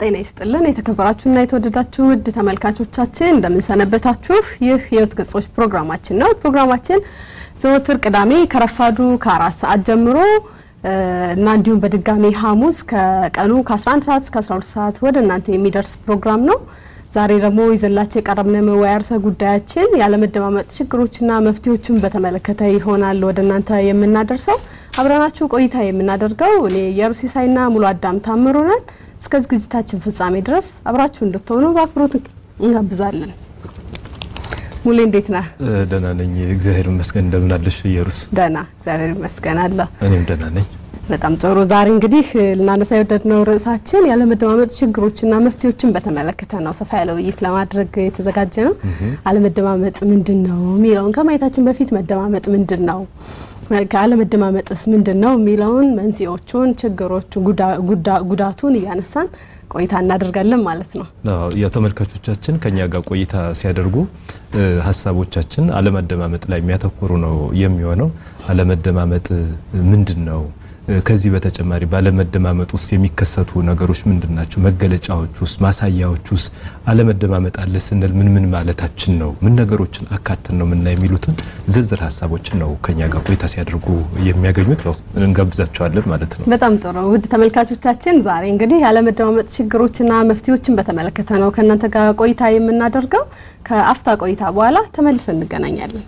ጤና ይስጥልን የተከበራችሁና የተወደዳችሁ ውድ ተመልካቾቻችን እንደምንሰነበታችሁ። ይህ የህይወት ገጾች ፕሮግራማችን ነው። ፕሮግራማችን ዘወትር ቅዳሜ ከረፋዱ ከአራት ሰዓት ጀምሮ እና እንዲሁም በድጋሚ ሐሙስ ከቀኑ ከ11 ሰዓት እስከ 12 ሰዓት ወደ እናንተ የሚደርስ ፕሮግራም ነው። ዛሬ ደግሞ ይዘላቸው የቀረብነው መወያያ ርዕሰ ጉዳያችን ያለመደማመጥ ችግሮችና መፍትሄዎችን በተመለከተ ይሆናል ወደ እናንተ የምናደርሰው። አብረናችሁ ቆይታ የምናደርገው እኔ የሩሲሳይና ሙሉ አዳም ታምሩ ነን። እስከ ዝግጅታችን ፍጻሜ ድረስ አብራችሁ እንድትሆኑ በአክብሮት እንጋብዛለን። ሙሌ እንዴት ነህ? ደህና ነኝ፣ እግዚአብሔር ይመስገን። እንደምን አለሽ ኢየሩስ? ደህና እግዚአብሔር ይመስገን አለ። እኔም ደህና ነኝ። በጣም ጥሩ። ዛሬ እንግዲህ ልናነሳ የወደድነው ርዕሳችን ያለመደማመጥ ችግሮችና መፍትሄዎችን በተመለከተ ነው። ሰፋ ያለ ውይይት ለማድረግ የተዘጋጀ ነው። አለመደማመጥ ምንድን ነው የሚለውን ከማየታችን በፊት መደማመጥ ምንድን ነው ከአለመደማመጥስ ምንድን ነው የሚለውን መንስኤዎቹን፣ ችግሮቹ፣ ጉዳቱን እያነሳን ቆይታ እናደርጋለን ማለት ነው። ያው ተመልካቾቻችን ከኛ ጋር ቆይታ ሲያደርጉ ሀሳቦቻችን አለመደማመጥ ላይ የሚያተኩሩ ነው የሚሆነው። አለመደማመጥ ምንድን ነው? ከዚህ በተጨማሪ ባለመደማመጥ ውስጥ የሚከሰቱ ነገሮች ምንድን ናቸው? መገለጫዎች ውስጥ ማሳያዎች ውስጥ አለመደማመጥ አለ ስንል ምን ምን ማለታችን ነው? ምን ነገሮችን አካተን ነው ምና የሚሉትን ዝርዝር ሀሳቦችን ነው ከኛ ጋር ቆይታ ሲያደርጉ የሚያገኙት። ያው እንጋብዛቸዋለን ማለት ነው። በጣም ጥሩ ውድ ተመልካቾቻችን፣ ዛሬ እንግዲህ ያለመደማመጥ ችግሮችና መፍትሄዎችን በተመለከተ ነው ከእናንተ ጋር ቆይታ የምናደርገው። ከአፍታ ቆይታ በኋላ ተመልሰን እንገናኛለን።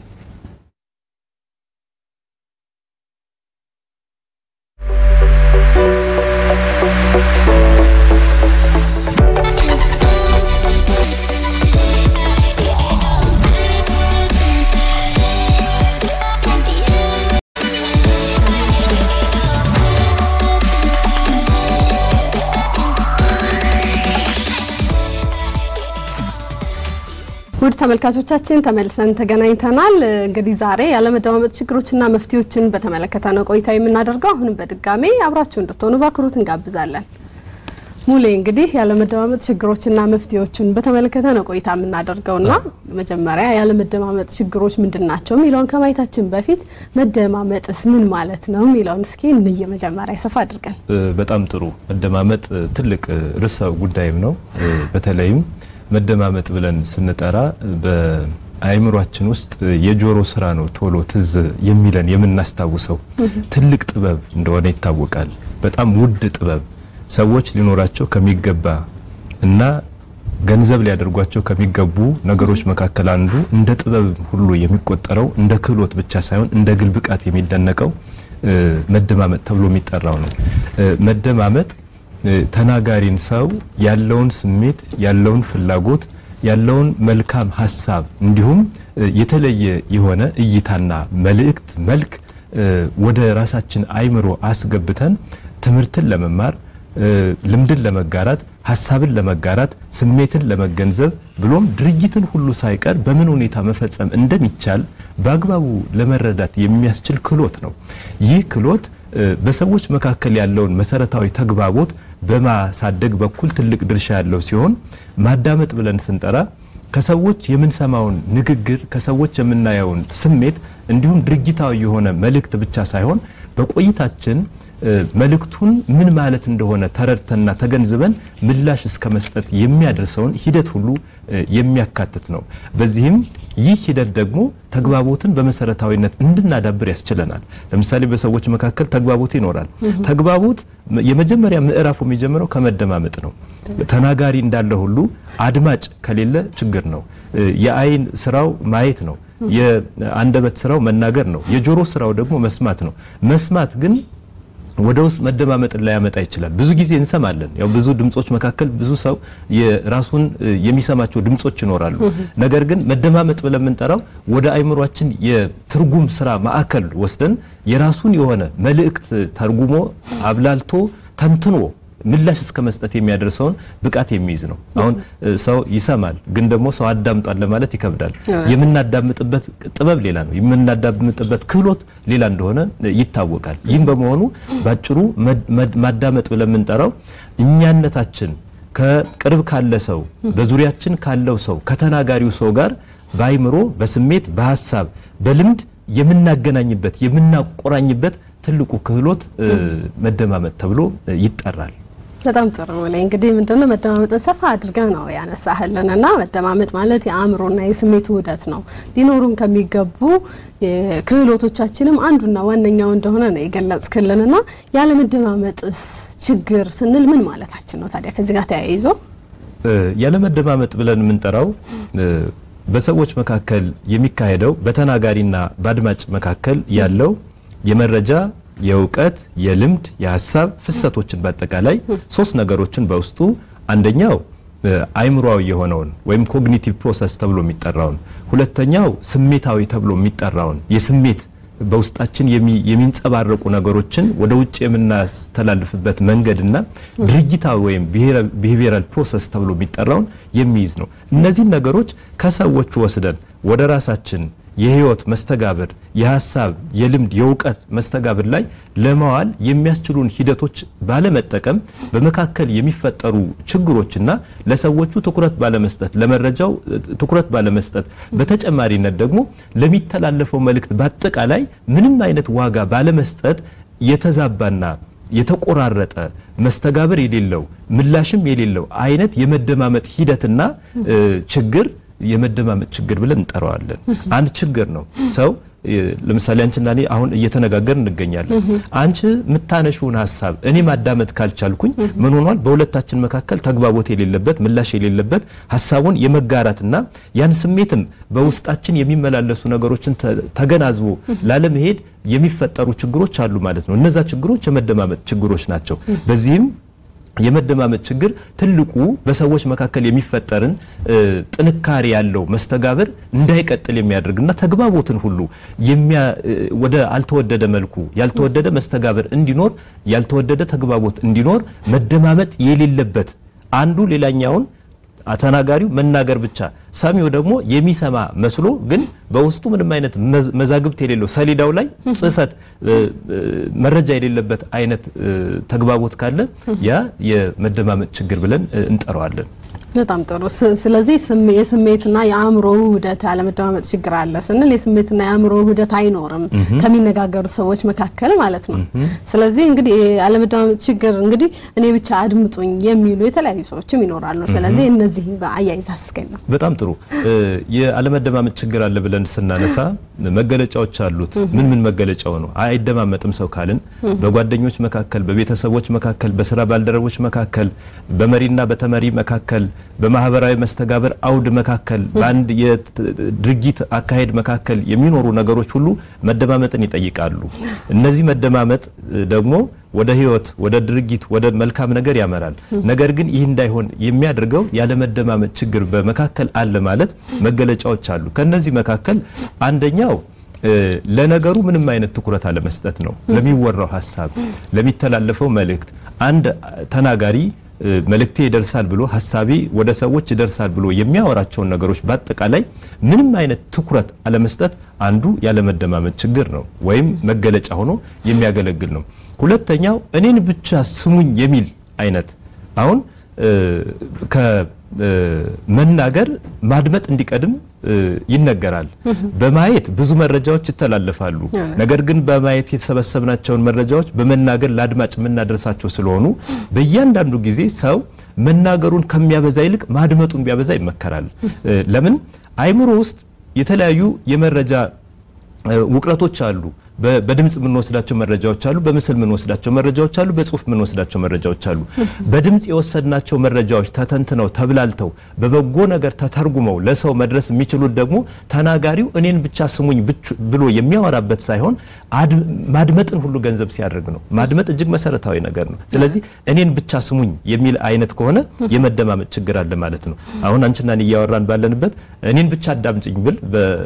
ውድ ተመልካቾቻችን ተመልሰን ተገናኝተናል። እንግዲህ ዛሬ ያለመደማመጥ ችግሮችና መፍትሄዎችን በተመለከተ ነው ቆይታ የምናደርገው። አሁንም በድጋሚ አብራችሁ እንድትሆኑ በአክብሮት እንጋብዛለን። ሙሌ እንግዲህ ያለመደማመጥ ችግሮችና መፍትሄዎችን በተመለከተ ነው ቆይታ የምናደርገውና መጀመሪያ ያለመደማመጥ ችግሮች ምንድን ናቸው የሚለውን ከማየታችን በፊት መደማመጥስ ምን ማለት ነው የሚለውን እስኪ እንየ። መጀመሪያ ሰፋ አድርገን በጣም ጥሩ። መደማመጥ ትልቅ ርዕሰ ጉዳይም ነው። በተለይም መደማመጥ ብለን ስንጠራ በአእምሯችን ውስጥ የጆሮ ስራ ነው ቶሎ ትዝ የሚለን የምናስታውሰው ትልቅ ጥበብ እንደሆነ ይታወቃል። በጣም ውድ ጥበብ ሰዎች ሊኖራቸው ከሚገባ እና ገንዘብ ሊያደርጓቸው ከሚገቡ ነገሮች መካከል አንዱ እንደ ጥበብ ሁሉ የሚቆጠረው እንደ ክህሎት ብቻ ሳይሆን እንደ ግል ብቃት የሚደነቀው መደማመጥ ተብሎ የሚጠራው ነው። መደማመጥ ተናጋሪን ሰው ያለውን ስሜት፣ ያለውን ፍላጎት፣ ያለውን መልካም ሀሳብ እንዲሁም የተለየ የሆነ እይታና መልእክት መልክ ወደ ራሳችን አይምሮ አስገብተን ትምህርትን ለመማር ልምድን ለመጋራት ሀሳብን ለመጋራት ስሜትን ለመገንዘብ ብሎም ድርጊትን ሁሉ ሳይቀር በምን ሁኔታ መፈጸም እንደሚቻል በአግባቡ ለመረዳት የሚያስችል ክህሎት ነው። ይህ ክህሎት በሰዎች መካከል ያለውን መሰረታዊ ተግባቦት በማሳደግ በኩል ትልቅ ድርሻ ያለው ሲሆን ማዳመጥ ብለን ስንጠራ ከሰዎች የምንሰማውን ንግግር ከሰዎች የምናየውን ስሜት እንዲሁም ድርጊታዊ የሆነ መልእክት ብቻ ሳይሆን በቆይታችን መልእክቱን ምን ማለት እንደሆነ ተረድተና ተገንዝበን ምላሽ እስከ መስጠት የሚያደርሰውን ሂደት ሁሉ የሚያካትት ነው። በዚህም ይህ ሂደት ደግሞ ተግባቦትን በመሰረታዊነት እንድናዳብር ያስችለናል። ለምሳሌ በሰዎች መካከል ተግባቦት ይኖራል። ተግባቦት የመጀመሪያ ምዕራፉ የሚጀምረው ከመደማመጥ ነው። ተናጋሪ እንዳለ ሁሉ አድማጭ ከሌለ ችግር ነው። የአይን ስራው ማየት ነው። የአንደበት ስራው መናገር ነው። የጆሮ ስራው ደግሞ መስማት ነው። መስማት ግን ወደ ውስጥ መደማመጥን ላያመጣ ይችላል። ብዙ ጊዜ እንሰማለን። ያው ብዙ ድምጾች መካከል ብዙ ሰው የራሱን የሚሰማቸው ድምጾች ይኖራሉ። ነገር ግን መደማመጥ ብለን የምንጠራው ወደ አይምሯችን የትርጉም ስራ ማዕከል ወስደን የራሱን የሆነ መልእክት ተርጉሞ አብላልቶ ተንትኖ ምላሽ እስከ መስጠት የሚያደርሰውን ብቃት የሚይዝ ነው። አሁን ሰው ይሰማል፣ ግን ደግሞ ሰው አዳምጧል ለማለት ይከብዳል። የምናዳምጥበት ጥበብ ሌላ ነው፣ የምናዳምጥበት ክህሎት ሌላ እንደሆነ ይታወቃል። ይህም በመሆኑ ባጭሩ ማዳመጥ ብለን የምንጠራው እኛነታችን ከቅርብ ካለ ሰው፣ በዙሪያችን ካለው ሰው፣ ከተናጋሪው ሰው ጋር በአይምሮ፣ በስሜት፣ በሀሳብ፣ በልምድ የምናገናኝበት የምናቆራኝበት ትልቁ ክህሎት መደማመጥ ተብሎ ይጠራል። በጣም ጥሩ ላይ እንግዲህ ምንድነው መደማመጥን ሰፋ አድርገህ ነው ያነሳህልን እና መደማመጥ ማለት የአእምሮና የስሜት ውህደት ነው። ሊኖሩን ከሚገቡ ክህሎቶቻችንም አንዱና ዋነኛው እንደሆነ ነው የገለጽክልን እና ያለመደማመጥስ ችግር ስንል ምን ማለታችን ነው ታዲያ? ከዚህ ጋር ተያይዞ ያለመደማመጥ ብለን የምንጠራው በሰዎች መካከል የሚካሄደው በተናጋሪና በአድማጭ መካከል ያለው የመረጃ የእውቀት፣ የልምድ፣ የሀሳብ ፍሰቶችን በአጠቃላይ ሶስት ነገሮችን በውስጡ አንደኛው አይምሯዊ የሆነውን ወይም ኮግኒቲቭ ፕሮሰስ ተብሎ የሚጠራውን፣ ሁለተኛው ስሜታዊ ተብሎ የሚጠራውን የስሜት በውስጣችን የሚንጸባረቁ ነገሮችን ወደ ውጭ የምናስተላልፍበት መንገድና ድርጊታዊ ወይም ቢሄቪየራል ፕሮሰስ ተብሎ የሚጠራውን የሚይዝ ነው። እነዚህን ነገሮች ከሰዎች ወስደን ወደ ራሳችን የህይወት መስተጋብር፣ የሀሳብ፣ የልምድ፣ የእውቀት መስተጋብር ላይ ለማዋል የሚያስችሉን ሂደቶች ባለመጠቀም በመካከል የሚፈጠሩ ችግሮችና ለሰዎቹ ትኩረት ባለመስጠት፣ ለመረጃው ትኩረት ባለመስጠት፣ በተጨማሪነት ደግሞ ለሚተላለፈው መልእክት በአጠቃላይ ምንም አይነት ዋጋ ባለመስጠት የተዛባና የተቆራረጠ መስተጋብር የሌለው ምላሽም የሌለው አይነት የመደማመጥ ሂደትና ችግር የመደማመጥ ችግር ብለን እንጠራዋለን። አንድ ችግር ነው። ሰው ለምሳሌ አንቺና እኔ አሁን እየተነጋገር እንገኛለን። አንቺ የምታነሺውን ሀሳብ እኔ ማዳመጥ ካልቻልኩኝ ምን ሆኗል? በሁለታችን መካከል ተግባቦት የሌለበት ምላሽ የሌለበት ሀሳቡን የመጋራትና ያን ስሜትም በውስጣችን የሚመላለሱ ነገሮችን ተገናዝቦ ላለመሄድ የሚፈጠሩ ችግሮች አሉ ማለት ነው። እነዛ ችግሮች የመደማመጥ ችግሮች ናቸው። በዚህም የመደማመጥ ችግር ትልቁ በሰዎች መካከል የሚፈጠርን ጥንካሬ ያለው መስተጋብር እንዳይቀጥል የሚያደርግና ተግባቦትን ሁሉ ወደ አልተወደደ መልኩ ያልተወደደ መስተጋብር እንዲኖር ያልተወደደ ተግባቦት እንዲኖር መደማመጥ የሌለበት አንዱ ሌላኛውን ተናጋሪው መናገር ብቻ ሰሚው ደግሞ የሚሰማ መስሎ ግን በውስጡ ምንም አይነት መዛግብት የሌለው ሰሌዳው ላይ ጽሕፈት መረጃ የሌለበት አይነት ተግባቦት ካለ ያ የመደማመጥ ችግር ብለን እንጠራዋለን። በጣም ጥሩ። ስለዚህ የስሜትና የአእምሮ ውህደት ያለመደማመጥ ችግር አለ ስንል የስሜትና የአእምሮ ውህደት አይኖርም ከሚነጋገሩ ሰዎች መካከል ማለት ነው። ስለዚህ እንግዲህ ያለመደማመጥ ችግር እንግዲህ እኔ ብቻ አድምጡኝ የሚሉ የተለያዩ ሰዎችም ይኖራሉ። ስለዚህ እነዚህ አያይዝ አስገኘው። በጣም ጥሩ። የአለመደማመጥ ችግር አለ ብለን ስናነሳ መገለጫዎች አሉት። ምን ምን መገለጫው ነው? አይደማመጥም ሰው ካልን በጓደኞች መካከል፣ በቤተሰቦች መካከል፣ በስራ ባልደረቦች መካከል፣ በመሪና በተመሪ መካከል በማህበራዊ መስተጋብር አውድ መካከል በአንድ የድርጊት አካሄድ መካከል የሚኖሩ ነገሮች ሁሉ መደማመጥን ይጠይቃሉ። እነዚህ መደማመጥ ደግሞ ወደ ህይወት፣ ወደ ድርጊት፣ ወደ መልካም ነገር ያመራል። ነገር ግን ይህ እንዳይሆን የሚያደርገው ያለመደማመጥ ችግር በመካከል አለ ማለት መገለጫዎች አሉ። ከነዚህ መካከል አንደኛው ለነገሩ ምንም አይነት ትኩረት አለመስጠት ነው። ለሚወራው ሀሳብ፣ ለሚተላለፈው መልእክት አንድ ተናጋሪ መልእክቴ ይደርሳል ብሎ ሀሳቤ ወደ ሰዎች ይደርሳል ብሎ የሚያወራቸውን ነገሮች በአጠቃላይ ምንም አይነት ትኩረት አለመስጠት አንዱ ያለመደማመጥ ችግር ነው፣ ወይም መገለጫ ሆኖ የሚያገለግል ነው። ሁለተኛው እኔን ብቻ ስሙኝ የሚል አይነት አሁን ከመናገር ማድመጥ እንዲቀድም ይነገራል። በማየት ብዙ መረጃዎች ይተላለፋሉ። ነገር ግን በማየት የተሰበሰብናቸውን መረጃዎች በመናገር ለአድማጭ የምናደርሳቸው ስለሆኑ በእያንዳንዱ ጊዜ ሰው መናገሩን ከሚያበዛ ይልቅ ማድመጡን ቢያበዛ ይመከራል። ለምን አይምሮ ውስጥ የተለያዩ የመረጃ ውቅረቶች አሉ። በድምጽ የምንወስዳቸው መረጃዎች አሉ። በምስል የምንወስዳቸው መረጃዎች አሉ። በጽሁፍ የምንወስዳቸው መረጃዎች አሉ። በድምጽ የወሰድናቸው መረጃዎች ተተንትነው ተብላልተው በበጎ ነገር ተተርጉመው ለሰው መድረስ የሚችሉት ደግሞ ተናጋሪው እኔን ብቻ ስሙኝ ብሎ የሚያወራበት ሳይሆን ማድመጥን ሁሉ ገንዘብ ሲያደርግ ነው። ማድመጥ እጅግ መሰረታዊ ነገር ነው። ስለዚህ እኔን ብቻ ስሙኝ የሚል አይነት ከሆነ የመደማመጥ ችግር አለ ማለት ነው። አሁን አንቺና እኔ እያወራን ባለንበት እኔን ብቻ አዳምጭኝ ብል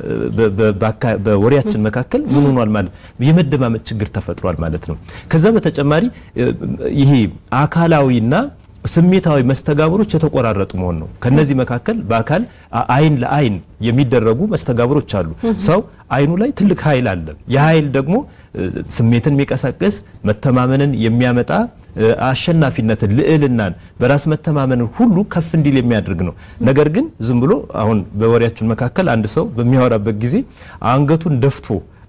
በወሬያችን መካከል ምን ሆኗል ማለት የመደማመጥ ችግር ተፈጥሯል ማለት ነው። ከዛ በተጨማሪ ይሄ አካላዊና ስሜታዊ መስተጋብሮች የተቆራረጡ መሆን ነው። ከነዚህ መካከል በአካል አይን ለአይን የሚደረጉ መስተጋብሮች አሉ። ሰው አይኑ ላይ ትልቅ ኃይል አለ። የኃይል ደግሞ ስሜትን የሚቀሰቅስ መተማመንን የሚያመጣ አሸናፊነትን፣ ልዕልናን፣ በራስ መተማመንን ሁሉ ከፍ እንዲል የሚያደርግ ነው። ነገር ግን ዝም ብሎ አሁን በወሬያችን መካከል አንድ ሰው በሚያወራበት ጊዜ አንገቱን ደፍቶ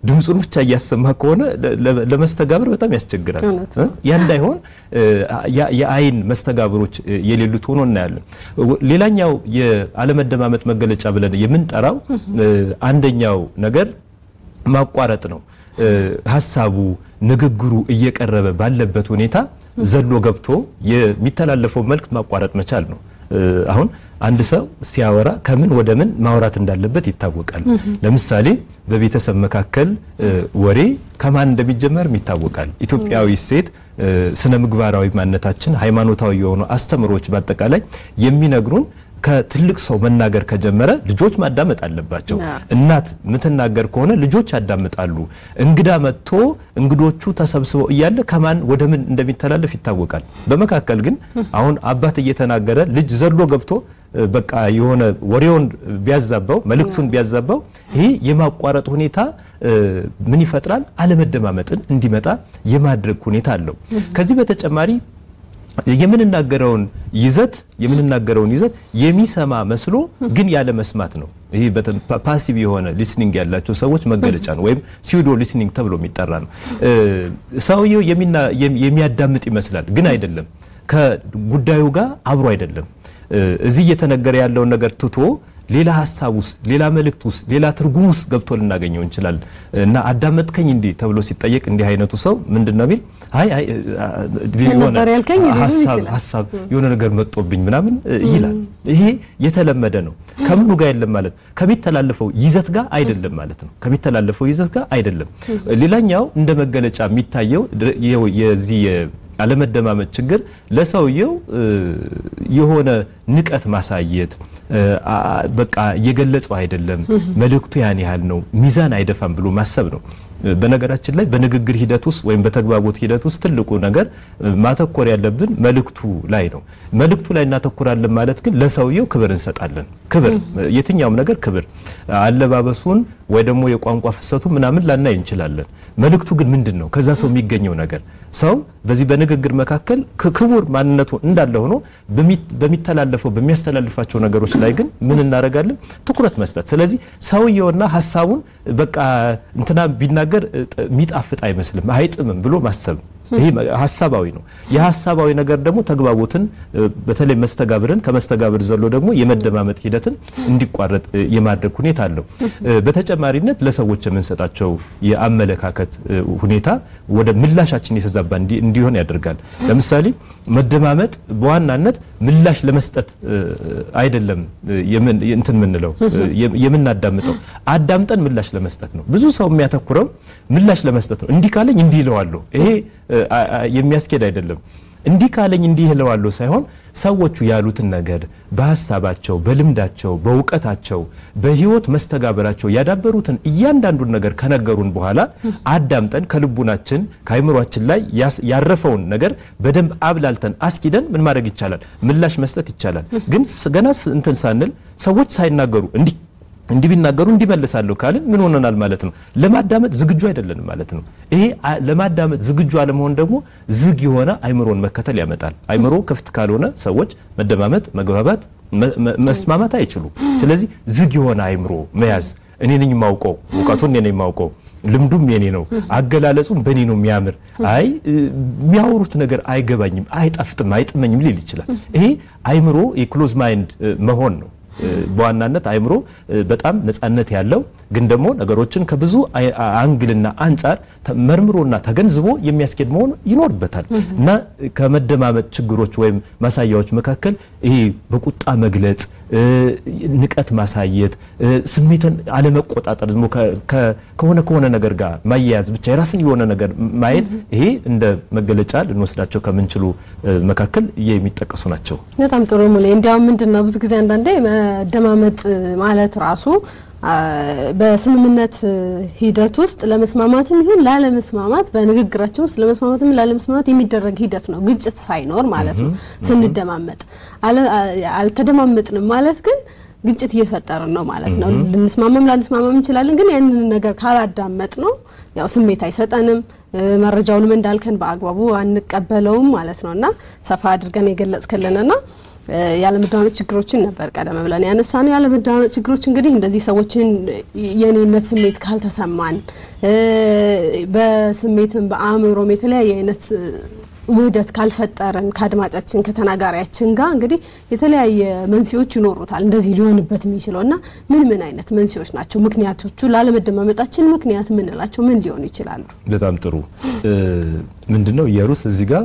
ድምፁን ብቻ እያሰማ ከሆነ ለመስተጋብር በጣም ያስቸግራል። ያ እንዳይሆን የአይን መስተጋብሮች የሌሉት ሆኖ እናያለን። ሌላኛው የአለመደማመጥ መገለጫ ብለን የምንጠራው አንደኛው ነገር ማቋረጥ ነው። ሀሳቡ ንግግሩ እየቀረበ ባለበት ሁኔታ ዘሎ ገብቶ የሚተላለፈው መልእክት ማቋረጥ መቻል ነው። አሁን አንድ ሰው ሲያወራ ከምን ወደ ምን ማውራት እንዳለበት ይታወቃል። ለምሳሌ በቤተሰብ መካከል ወሬ ከማን እንደሚጀመርም ይታወቃል። ኢትዮጵያዊ ሴት ስነ ምግባራዊ ማንነታችን፣ ሃይማኖታዊ የሆኑ አስተምሮች በአጠቃላይ የሚነግሩን ከትልቅ ሰው መናገር ከጀመረ ልጆች ማዳመጥ አለባቸው። እናት የምትናገር ከሆነ ልጆች ያዳምጣሉ። እንግዳ መጥቶ እንግዶቹ ተሰብስበው እያለ ከማን ወደ ምን እንደሚተላለፍ ይታወቃል። በመካከል ግን አሁን አባት እየተናገረ ልጅ ዘሎ ገብቶ በቃ የሆነ ወሬውን ቢያዛባው መልእክቱን ቢያዛባው ይሄ የማቋረጥ ሁኔታ ምን ይፈጥራል? አለመደማመጥን እንዲመጣ የማድረግ ሁኔታ አለው። ከዚህ በተጨማሪ የምንናገረውን ይዘት የምንናገረውን ይዘት የሚሰማ መስሎ ግን ያለ መስማት ነው። ይሄ ፓሲቭ የሆነ ሊስኒንግ ያላቸው ሰዎች መገለጫ ነው፣ ወይም ሲዩዶ ሊስኒንግ ተብሎ የሚጠራ ነው። ሰውየው የሚያዳምጥ ይመስላል፣ ግን አይደለም። ከጉዳዩ ጋር አብሮ አይደለም። እዚህ እየተነገረ ያለውን ነገር ትቶ ሌላ ሀሳብ ውስጥ ሌላ መልእክት ውስጥ ሌላ ትርጉም ውስጥ ገብቶ ልናገኘው እንችላለን። እና አዳመጥከኝ እንዲህ ተብሎ ሲጠየቅ እንዲህ አይነቱ ሰው ምንድን ነው የሚል አይ አይ ሀሳብ የሆነ ነገር መጦብኝ ምናምን ይላል። ይሄ የተለመደ ነው። ከምኑ ጋር የለም ማለት ከሚተላለፈው ይዘት ጋር አይደለም ማለት ነው። ከሚተላለፈው ይዘት ጋር አይደለም። ሌላኛው እንደ መገለጫ የሚታየው የዚህ አለመደማመጥ ችግር ለሰውየው የሆነ ንቀት ማሳየት በቃ እየገለጸው አይደለም፣ መልእክቱ ያን ያህል ነው፣ ሚዛን አይደፋም ብሎ ማሰብ ነው። በነገራችን ላይ በንግግር ሂደት ውስጥ ወይም በተግባቦት ሂደት ውስጥ ትልቁ ነገር ማተኮር ያለብን መልእክቱ ላይ ነው። መልእክቱ ላይ እናተኩራለን ማለት ግን ለሰውየው ክብር እንሰጣለን። ክብር የትኛውም ነገር ክብር፣ አለባበሱን ወይ ደግሞ የቋንቋ ፍሰቱ ምናምን ላናይ እንችላለን። መልእክቱ ግን ምንድን ነው? ከዛ ሰው የሚገኘው ነገር ሰው በዚህ በንግግር መካከል ክቡር ማንነቱ እንዳለ ሆኖ በሚተላለፈው በሚያስተላልፋቸው ነገሮች ላይ ግን ምን እናደርጋለን? ትኩረት መስጠት። ስለዚህ ሰውየውና ሀሳቡን በቃ እንትና ቢናገር የሚጣፍጥ አይመስልም አይጥምም ብሎ ማሰብ ይሄ ሀሳባዊ ነው። የሀሳባዊ ነገር ደግሞ ተግባቦትን በተለይ መስተጋብርን ከመስተጋብር ዘሎ ደግሞ የመደማመጥ ሂደትን እንዲቋረጥ የማድረግ ሁኔታ አለው። በተጨማሪነት ለሰዎች የምንሰጣቸው የአመለካከት ሁኔታ ወደ ምላሻችን የተዛባ እንዲሆን ያደርጋል። ለምሳሌ መደማመጥ በዋናነት ምላሽ ለመስጠት አይደለም እንትን የምንለው የምናዳምጠው አዳምጠን ምላሽ ለመስጠት ነው። ብዙ ሰው የሚያተኩረው ምላሽ ለመስጠት ነው። እንዲህ ካለኝ እንዲህ ይለዋለሁ። ይሄ የሚያስኬድ አይደለም። እንዲህ ካለኝ እንዲህ እለዋለሁ ሳይሆን ሰዎቹ ያሉትን ነገር በሀሳባቸው፣ በልምዳቸው፣ በእውቀታቸው፣ በህይወት መስተጋበራቸው ያዳበሩትን እያንዳንዱን ነገር ከነገሩን በኋላ አዳምጠን ከልቡናችን ከአይምሯችን ላይ ያረፈውን ነገር በደንብ አብላልተን አስኪደን ምን ማድረግ ይቻላል? ምላሽ መስጠት ይቻላል። ግን ገና እንትን ሳንል ሰዎች ሳይናገሩ እንዲህ እንዲህ ቢናገሩ እንዲመልሳለሁ ካልን ምን ሆነናል ማለት ነው? ለማዳመጥ ዝግጁ አይደለንም ማለት ነው። ይሄ ለማዳመጥ ዝግጁ አለመሆን ደግሞ ዝግ የሆነ አይምሮን መከተል ያመጣል። አይምሮ ክፍት ካልሆነ ሰዎች መደማመጥ፣ መግባባት፣ መስማማት አይችሉም። ስለዚህ ዝግ የሆነ አይምሮ መያዝ እኔ ነኝ የማውቀው፣ እውቀቱን እኔ ነኝ የማውቀው፣ ልምዱም የኔ ነው፣ አገላለጹም በእኔ ነው የሚያምር፣ አይ የሚያወሩት ነገር አይገባኝም፣ አይጣፍጥም፣ አይጥመኝም ሊል ይችላል። ይሄ አይምሮ የክሎዝ ማይንድ መሆን ነው። በዋናነት አይምሮ በጣም ነጻነት ያለው ግን ደግሞ ነገሮችን ከብዙ አንግልና አንጻር መርምሮና ተገንዝቦ የሚያስኬድ መሆን ይኖርበታል እና ከመደማመጥ ችግሮች ወይም ማሳያዎች መካከል ይሄ በቁጣ መግለጽ፣ ንቀት ማሳየት፣ ስሜትን አለመቆጣጠር፣ ዝም ከሆነ ከሆነ ነገር ጋር ማያያዝ ብቻ የራስን የሆነ ነገር ማየት ይሄ እንደ መገለጫ ልንወስዳቸው ከምንችሉ መካከል የሚጠቀሱ ናቸው። በጣም ጥሩ ሙሌ። እንዲያውም ምንድን ነው ብዙ ጊዜ አንዳንዴ መደማመጥ ማለት ራሱ በስምምነት ሂደት ውስጥ ለመስማማትም ይሁን ላለመስማማት በንግግራችን ውስጥ ለመስማማትም ላለመስማማት የሚደረግ ሂደት ነው፣ ግጭት ሳይኖር ማለት ነው። ስንደማመጥ አልተደማመጥንም ማለት ግን ግጭት እየፈጠርን ነው ማለት ነው። ልንስማማም ላንስማማም እንችላለን፣ ግን ያንን ነገር ካላዳመጥ ነው ያው ስሜት አይሰጠንም፣ መረጃውንም እንዳልከን በአግባቡ አንቀበለውም ማለት ነው እና ሰፋ አድርገን የገለጽክልንና ያለመደማመጥ ችግሮችን ነበር ቀደም ብለን ያነሳ ነው። ያለመደማመጥ ችግሮች እንግዲህ እንደዚህ ሰዎችን የኔነት ስሜት ካልተሰማን በስሜትም በአእምሮም የተለያየ አይነት ውህደት ካልፈጠረን ከአድማጫችን ከተናጋሪያችን ጋር እንግዲህ የተለያየ መንስኤዎች ይኖሩታል እንደዚህ ሊሆንበት የሚችለው እና ምን ምን አይነት መንስኤዎች ናቸው ምክንያቶቹ? ላለመደማመጣችን ምክንያት የምንላቸው ምን ሊሆኑ ይችላሉ? በጣም ጥሩ ምንድነው የሩስ እዚህ ጋር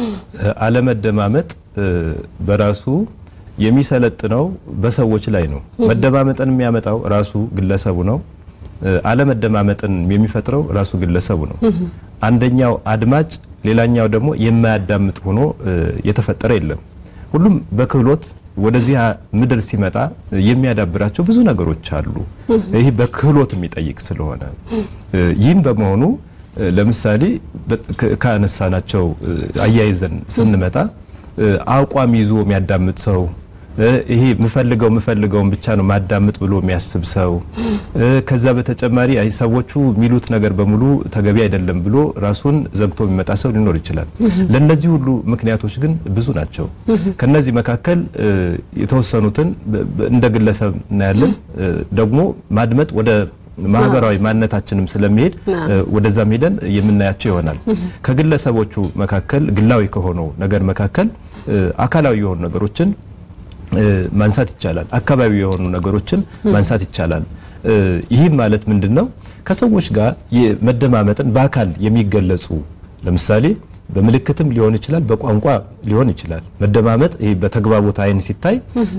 አለመደማመጥ በራሱ የሚሰለጥነው በሰዎች ላይ ነው። መደማመጥን የሚያመጣው ራሱ ግለሰቡ ነው። አለመደማመጥን የሚፈጥረው ራሱ ግለሰቡ ነው። አንደኛው አድማጭ ሌላኛው ደግሞ የማያዳምጥ ሆኖ የተፈጠረ የለም። ሁሉም በክህሎት ወደዚህ ምድር ሲመጣ የሚያዳብራቸው ብዙ ነገሮች አሉ። ይህ በክህሎት የሚጠይቅ ስለሆነ ይህም በመሆኑ ለምሳሌ ካነሳናቸው አያይዘን ስንመጣ አቋም ይዞ የሚያዳምጥ ሰው ይሄ የምፈልገው የምፈልገውን ብቻ ነው ማዳምጥ ብሎ የሚያስብ ሰው ከዛ በተጨማሪ አይ ሰዎቹ የሚሉት ነገር በሙሉ ተገቢ አይደለም ብሎ ራሱን ዘግቶ የሚመጣ ሰው ሊኖር ይችላል። ለእነዚህ ሁሉ ምክንያቶች ግን ብዙ ናቸው። ከነዚህ መካከል የተወሰኑትን እንደ ግለሰብ እናያለን። ደግሞ ማድመጥ ወደ ማህበራዊ ማንነታችንም ስለሚሄድ ወደዛም ሄደን የምናያቸው ይሆናል። ከግለሰቦቹ መካከል ግላዊ ከሆነው ነገር መካከል አካላዊ የሆኑ ነገሮችን ማንሳት ይቻላል። አካባቢ የሆኑ ነገሮችን ማንሳት ይቻላል። ይህም ማለት ምንድን ነው? ከሰዎች ጋር መደማመጥን በአካል የሚገለጹ ለምሳሌ በምልክትም ሊሆን ይችላል፣ በቋንቋ ሊሆን ይችላል። መደማመጥ ይህ በተግባቦት አይን ሲታይ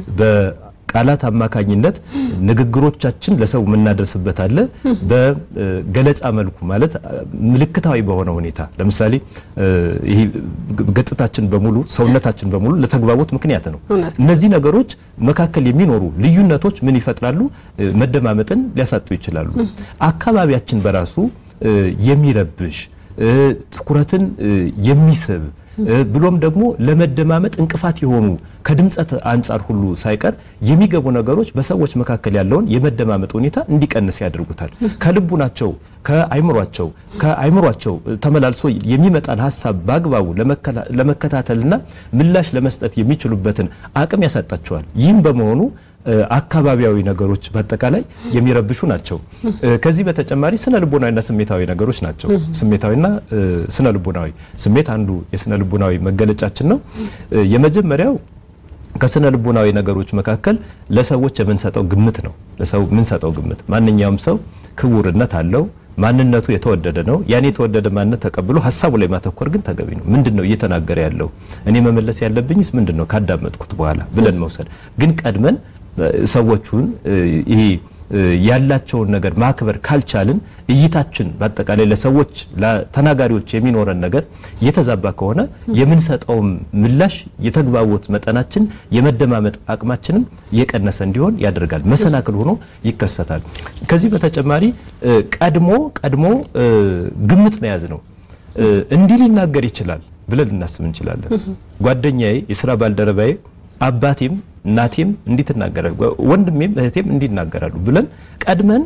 ቃላት አማካኝነት ንግግሮቻችን ለሰው የምናደርስበት አለ። በገለጻ መልኩ ማለት ምልክታዊ በሆነ ሁኔታ ለምሳሌ ይሄ ገጽታችን በሙሉ ሰውነታችን በሙሉ ለተግባቦት ምክንያት ነው። እነዚህ ነገሮች መካከል የሚኖሩ ልዩነቶች ምን ይፈጥራሉ? መደማመጥን ሊያሳጡ ይችላሉ። አካባቢያችን በራሱ የሚረብሽ ትኩረትን የሚስብ ብሎም ደግሞ ለመደማመጥ እንቅፋት የሆኑ ከድምጸት አንጻር ሁሉ ሳይቀር የሚገቡ ነገሮች በሰዎች መካከል ያለውን የመደማመጥ ሁኔታ እንዲቀንስ ያደርጉታል። ከልቡናቸው ከአይምሯቸው ከአይምሯቸው ተመላልሶ የሚመጣን ሀሳብ በአግባቡ ለመከታተልና ምላሽ ለመስጠት የሚችሉበትን አቅም ያሳጣቸዋል። ይህም በመሆኑ አካባቢያዊ ነገሮች በአጠቃላይ የሚረብሹ ናቸው። ከዚህ በተጨማሪ ስነ ልቦናዊና ስሜታዊ ነገሮች ናቸው። ስሜታዊና ስነ ልቦናዊ ስሜት አንዱ የስነ ልቦናዊ መገለጫችን ነው። የመጀመሪያው ከስነ ልቦናዊ ነገሮች መካከል ለሰዎች የምንሰጠው ግምት ነው። ለሰው የምንሰጠው ግምት ማንኛውም ሰው ክቡርነት አለው። ማንነቱ የተወደደ ነው። ያን የተወደደ ማንነት ተቀብሎ ሀሳቡ ላይ ማተኮር ግን ተገቢ ነው። ምንድን ነው እየተናገረ ያለው? እኔ መመለስ ያለብኝስ ምንድን ነው ካዳመጥኩት በኋላ ብለን መውሰድ ግን ቀድመን ሰዎቹን ይሄ ያላቸውን ነገር ማክበር ካልቻልን እይታችን በአጠቃላይ ለሰዎች ለተናጋሪዎች የሚኖረን ነገር የተዛባ ከሆነ የምንሰጠውም ምላሽ የተግባቦት መጠናችን የመደማመጥ አቅማችንም የቀነሰ እንዲሆን ያደርጋል። መሰናክል ሆኖ ይከሰታል። ከዚህ በተጨማሪ ቀድሞ ቀድሞ ግምት መያዝ ነው። እንዲህ ሊናገር ይችላል ብለን ልናስብ እንችላለን። ጓደኛዬ፣ የስራ ባልደረባዬ አባቴም እናቴም እንዲህ ትናገራሉ፣ ወንድሜም እህቴም እንዲህ ይናገራሉ ብለን ቀድመን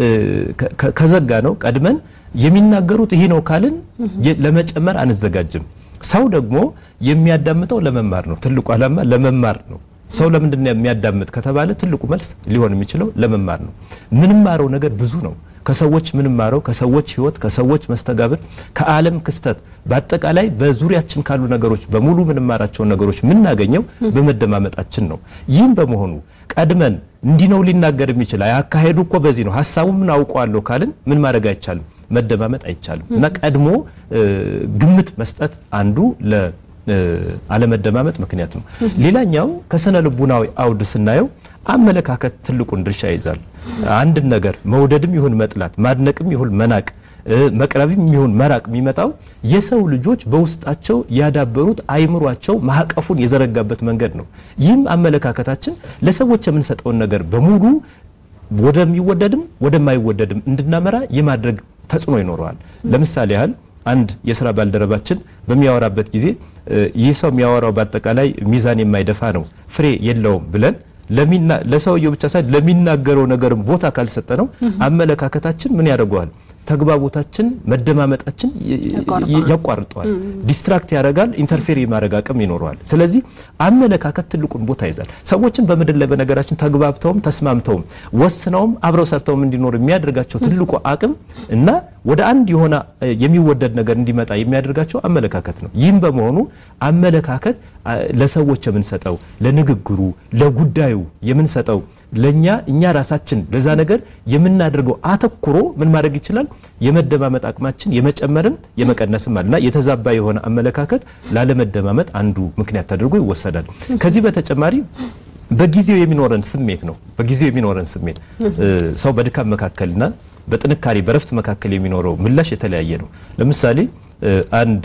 ከዘጋ ነው ቀድመን የሚናገሩት ይሄ ነው ካልን ለመጨመር አንዘጋጅም። ሰው ደግሞ የሚያዳምጠው ለመማር ነው። ትልቁ ዓላማ ለመማር ነው። ሰው ለምንድን ነው የሚያዳምጥ ከተባለ ትልቁ መልስ ሊሆን የሚችለው ለመማር ነው። ምንማረው ነገር ብዙ ነው። ከሰዎች ምንማረው ከሰዎች ሕይወት፣ ከሰዎች መስተጋብር፣ ከዓለም ክስተት በአጠቃላይ በዙሪያችን ካሉ ነገሮች በሙሉ ምንማራቸውን ነገሮች የምናገኘው በመደማመጣችን ነው። ይህም በመሆኑ ቀድመን እንዲህ ነው ሊናገር የሚችል አካሄዱ እኮ በዚህ ነው ሀሳቡ ምን አውቀዋለሁ ካልን ምን ማድረግ አይቻልም፣ መደማመጥ አይቻልም። እና ቀድሞ ግምት መስጠት አንዱ ለ አለመደማመጥ ምክንያት ነው። ሌላኛው ከስነ ልቡናዊ አውድ ስናየው አመለካከት ትልቁን ድርሻ ይይዛል። አንድን ነገር መውደድም ይሁን መጥላት፣ ማድነቅም ይሁን መናቅ፣ መቅረብም ይሁን መራቅ የሚመጣው የሰው ልጆች በውስጣቸው ያዳበሩት አይምሯቸው ማዕቀፉን የዘረጋበት መንገድ ነው። ይህም አመለካከታችን ለሰዎች የምንሰጠውን ነገር በሙሉ ወደሚወደድም ወደማይወደድም እንድናመራ የማድረግ ተጽዕኖ ይኖረዋል። ለምሳሌ ያህል አንድ የስራ ባልደረባችን በሚያወራበት ጊዜ ይህ ሰው የሚያወራው በአጠቃላይ ሚዛን የማይደፋ ነው፣ ፍሬ የለውም ብለን ለሰውየው ብቻ ሳይሆን ለሚናገረው ነገርም ቦታ ካልሰጠ ነው አመለካከታችን ምን ያደርገዋል? ተግባቦታችን መደማመጣችን ያቋርጠዋል፣ ዲስትራክት ያደርጋል፣ ኢንተርፌር የማድረግ አቅም ይኖረዋል። ስለዚህ አመለካከት ትልቁን ቦታ ይዛል። ሰዎችን በምድር ላይ በነገራችን ተግባብተውም ተስማምተውም ወስነውም አብረው ሰርተውም እንዲኖር የሚያደርጋቸው ትልቁ አቅም እና ወደ አንድ የሆነ የሚወደድ ነገር እንዲመጣ የሚያደርጋቸው አመለካከት ነው። ይህም በመሆኑ አመለካከት ለሰዎች የምንሰጠው ለንግግሩ፣ ለጉዳዩ የምንሰጠው ለኛ እኛ ራሳችን ለዛ ነገር የምናደርገው አተኩሮ ምን ማድረግ ይችላል? የመደማመጥ አቅማችን የመጨመርም የመቀነስም አለና የተዛባ የሆነ አመለካከት ላለመደማመጥ አንዱ ምክንያት ተደርጎ ይወሰዳል። ከዚህ በተጨማሪ በጊዜው የሚኖረን ስሜት ነው። በጊዜው የሚኖረን ስሜት ሰው በድካም መካከልና በጥንካሬ በረፍት መካከል የሚኖረው ምላሽ የተለያየ ነው። ለምሳሌ አንድ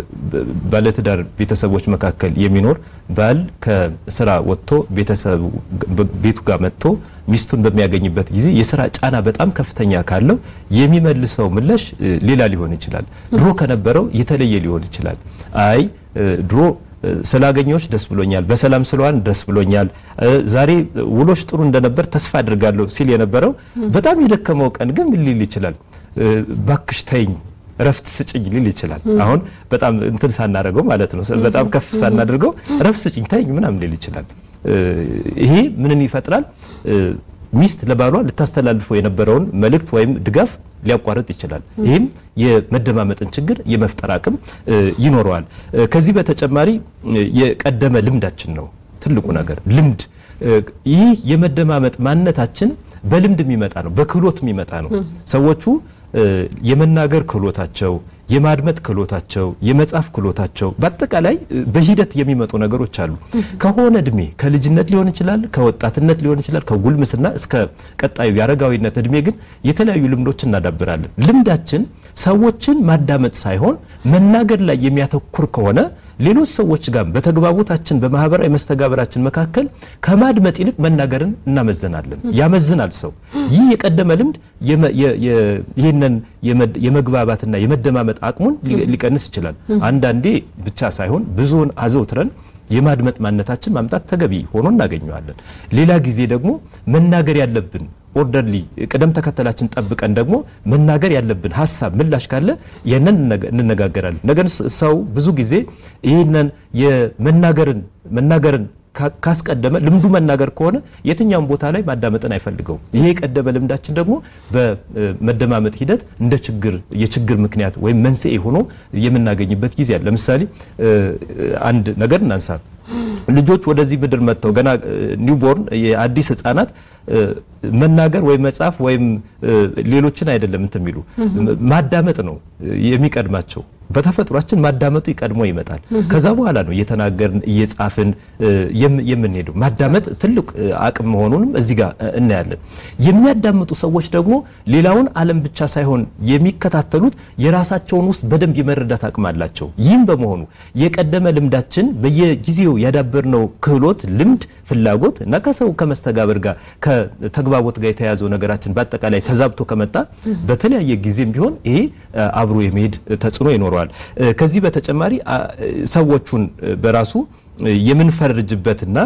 ባለትዳር ቤተሰቦች መካከል የሚኖር ባል ከስራ ወጥቶ ቤተሰቡ ቤቱ ጋር መጥቶ ሚስቱን በሚያገኝበት ጊዜ የስራ ጫና በጣም ከፍተኛ ካለው የሚመልሰው ምላሽ ሌላ ሊሆን ይችላል። ድሮ ከነበረው የተለየ ሊሆን ይችላል። አይ ድሮ ስላገኘዎች ደስ ብሎኛል፣ በሰላም ስለዋን ደስ ብሎኛል፣ ዛሬ ውሎች ጥሩ እንደነበር ተስፋ አድርጋለሁ ሲል የነበረው በጣም የደከመው ቀን ግን ምን ሊል ይችላል? ባክሽ ተይኝ እረፍት ስጭኝ ሊል ይችላል። አሁን በጣም እንትን ሳናደርገው ማለት ነው፣ በጣም ከፍ ሳናደርገው እረፍት ስጭኝ ተይኝ ምናምን ሊል ይችላል። ይሄ ምንን ይፈጥራል? ሚስት ለባሏ ልታስተላልፈው የነበረውን መልእክት ወይም ድጋፍ ሊያቋርጥ ይችላል። ይህም የመደማመጥን ችግር የመፍጠር አቅም ይኖረዋል። ከዚህ በተጨማሪ የቀደመ ልምዳችን ነው ትልቁ ነገር ልምድ። ይህ የመደማመጥ ማንነታችን በልምድ የሚመጣ ነው፣ በክህሎት የሚመጣ ነው። ሰዎቹ የመናገር ክህሎታቸው የማድመጥ ክህሎታቸው የመጻፍ ክህሎታቸው በአጠቃላይ በሂደት የሚመጡ ነገሮች አሉ። ከሆነ እድሜ ከልጅነት ሊሆን ይችላል፣ ከወጣትነት ሊሆን ይችላል፣ ከጉልምስና እስከ ቀጣዩ የአረጋዊነት እድሜ ግን የተለያዩ ልምዶች እናዳብራለን። ልምዳችን ሰዎችን ማዳመጥ ሳይሆን መናገር ላይ የሚያተኩር ከሆነ ሌሎች ሰዎች ጋር በተግባቦታችን በማህበራዊ መስተጋብራችን መካከል ከማድመጥ ይልቅ መናገርን እናመዝናለን። ያመዝናል ሰው። ይህ የቀደመ ልምድ ይህንን የመግባባትና የመደማመጥ አቅሙን ሊቀንስ ይችላል። አንዳንዴ ብቻ ሳይሆን ብዙውን አዘውትረን የማድመጥ ማንነታችን ማምጣት ተገቢ ሆኖ እናገኘዋለን። ሌላ ጊዜ ደግሞ መናገር ያለብን ኦርደርሊ ቅደም ተከተላችን ጠብቀን ደግሞ መናገር ያለብን ሀሳብ ምላሽ ካለ ይህንን እንነጋገራለን። ነገር ሰው ብዙ ጊዜ ይህንን የመናገርን መናገርን ካስቀደመ ልምዱ መናገር ከሆነ የትኛውም ቦታ ላይ ማዳመጥን አይፈልገውም። ይሄ የቀደመ ልምዳችን ደግሞ በመደማመጥ ሂደት እንደ ችግር የችግር ምክንያት ወይም መንስኤ ሆኖ የምናገኝበት ጊዜ አለ። ለምሳሌ አንድ ነገር እናንሳ። ልጆች ወደዚህ ምድር መጥተው ገና ኒውቦርን የአዲስ ህጻናት መናገር ወይም መጻፍ ወይም ሌሎችን አይደለም እንትን የሚሉ ማዳመጥ ነው የሚቀድማቸው። በተፈጥሯችን ማዳመጡ ይቀድሞ ይመጣል። ከዛ በኋላ ነው እየተናገርን እየጻፍን የምንሄደው። ማዳመጥ ትልቅ አቅም መሆኑንም እዚህ ጋር እናያለን። የሚያዳምጡ ሰዎች ደግሞ ሌላውን ዓለም ብቻ ሳይሆን የሚከታተሉት የራሳቸውን ውስጥ በደንብ የመረዳት አቅም አላቸው። ይህም በመሆኑ የቀደመ ልምዳችን በየጊዜው ያዳበርነው ክህሎት፣ ልምድ፣ ፍላጎት እና ከሰው ከመስተጋብር ጋር ከተግባቦት ጋር የተያያዘው ነገራችን በአጠቃላይ ተዛብቶ ከመጣ በተለያየ ጊዜም ቢሆን ይሄ አብሮ የመሄድ ተጽዕኖ ይኖረዋል። ከዚህ በተጨማሪ ሰዎቹን በራሱ የምንፈርጅበትና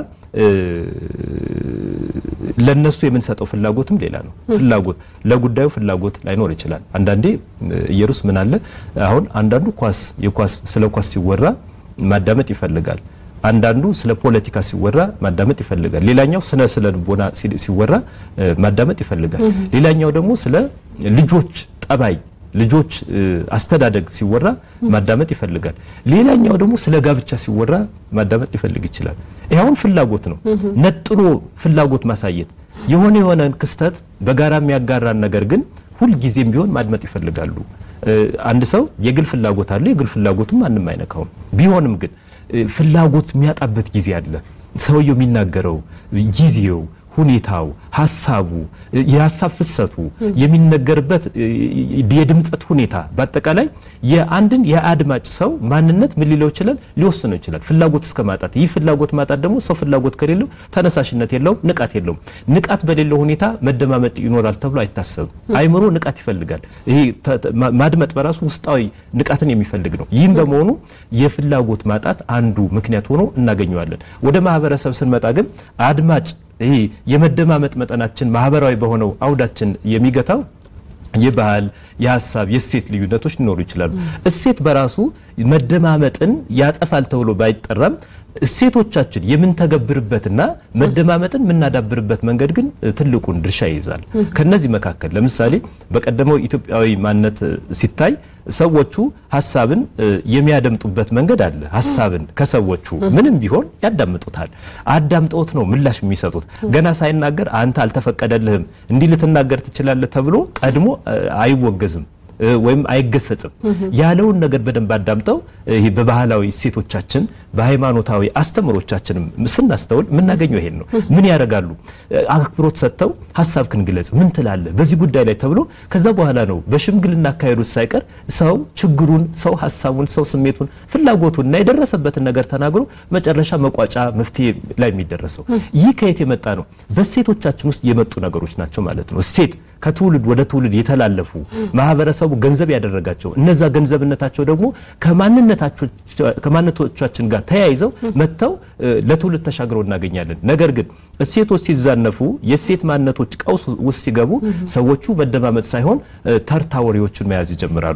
ለነሱ የምንሰጠው ፍላጎትም ሌላ ነው። ፍላጎት ለጉዳዩ ፍላጎት ላይኖር ይችላል። አንዳንዴ ኢየሩስ ምን አለ አሁን አንዳንዱ ኳስ የኳስ ስለ ኳስ ሲወራ ማዳመጥ ይፈልጋል። አንዳንዱ ስለ ፖለቲካ ሲወራ ማዳመጥ ይፈልጋል። ሌላኛው ስለ ስለ ልቦና ሲወራ ማዳመጥ ይፈልጋል። ሌላኛው ደግሞ ስለ ልጆች ጠባይ ልጆች አስተዳደግ ሲወራ ማዳመጥ ይፈልጋል። ሌላኛው ደግሞ ስለ ጋብቻ ሲወራ ማዳመጥ ሊፈልግ ይችላል። ይኸውን ፍላጎት ነው። ነጥሎ ፍላጎት ማሳየት የሆነ የሆነን ክስተት በጋራ የሚያጋራን ነገር ግን ሁልጊዜም ቢሆን ማድመጥ ይፈልጋሉ። አንድ ሰው የግል ፍላጎት አለ። የግል ፍላጎቱም ማንም አይነካውም። ቢሆንም ግን ፍላጎት የሚያጣበት ጊዜ አለ። ሰውየው የሚናገረው ጊዜው ሁኔታው፣ ሀሳቡ፣ የሀሳብ ፍሰቱ የሚነገርበት የድምፀት ሁኔታ በአጠቃላይ የአንድን የአድማጭ ሰው ማንነት ምን ሊለው ይችላል? ሊወስነው ይችላል። ፍላጎት እስከ ማጣት። ይህ ፍላጎት ማጣት ደግሞ ሰው ፍላጎት ከሌለው ተነሳሽነት የለውም፣ ንቃት የለውም። ንቃት በሌለው ሁኔታ መደማመጥ ይኖራል ተብሎ አይታሰብም። አይምሮ ንቃት ይፈልጋል። ይሄ ማድመጥ በራሱ ውስጣዊ ንቃትን የሚፈልግ ነው። ይህም በመሆኑ የፍላጎት ማጣት አንዱ ምክንያት ሆኖ እናገኘዋለን። ወደ ማህበረሰብ ስንመጣ ግን አድማጭ ይሄ የመደማመጥ መጠናችን ማህበራዊ በሆነው አውዳችን የሚገታው የባህል፣ የሀሳብ፣ የእሴት ልዩነቶች ሊኖሩ ይችላሉ። እሴት በራሱ መደማመጥን ያጠፋል ተብሎ ባይጠራም እሴቶቻችን የምንተገብርበትና መደማመጥን የምናዳብርበት መንገድ ግን ትልቁን ድርሻ ይይዛል። ከነዚህ መካከል ለምሳሌ በቀደመው ኢትዮጵያዊ ማንነት ሲታይ ሰዎቹ ሀሳብን የሚያደምጡበት መንገድ አለ። ሀሳብን ከሰዎቹ ምንም ቢሆን ያዳምጡታል። አዳምጠውት ነው ምላሽ የሚሰጡት። ገና ሳይናገር አንተ አልተፈቀደልህም እንዲህ ልትናገር ትችላለህ ተብሎ ቀድሞ አይወገዝም ወይም አይገሰጽም። ያለውን ነገር በደንብ አዳምጠው ይሄ በባህላዊ እሴቶቻችን በሃይማኖታዊ አስተምሮቻችንም ስናስተውል የምናገኘው ይሄን ነው። ምን ያደርጋሉ? አክብሮት ሰጥተው ሀሳብክን ግለጽ፣ ምን ትላለህ በዚህ ጉዳይ ላይ ተብሎ ከዛ በኋላ ነው በሽምግልና አካሄዱት ሳይቀር ሰው ችግሩን፣ ሰው ሀሳቡን፣ ሰው ስሜቱን፣ ፍላጎቱን እና የደረሰበትን ነገር ተናግሮ መጨረሻ መቋጫ መፍትሄ ላይ የሚደረሰው። ይህ ከየት የመጣ ነው? በእሴቶቻችን ውስጥ የመጡ ነገሮች ናቸው ማለት ነው። እሴት ከትውልድ ወደ ትውልድ የተላለፉ ማህበረሰቡ ገንዘብ ያደረጋቸው እነዛ ገንዘብነታቸው ደግሞ ከማንነቶቻችን ጋር ተያይዘው መጥተው ለትውልድ ተሻግረው እናገኛለን። ነገር ግን እሴቶች ሲዛነፉ የእሴት ማንነቶች ቀውስ ውስጥ ሲገቡ ሰዎቹ መደማመጥ ሳይሆን ተርታ ወሬዎችን መያዝ ይጀምራሉ።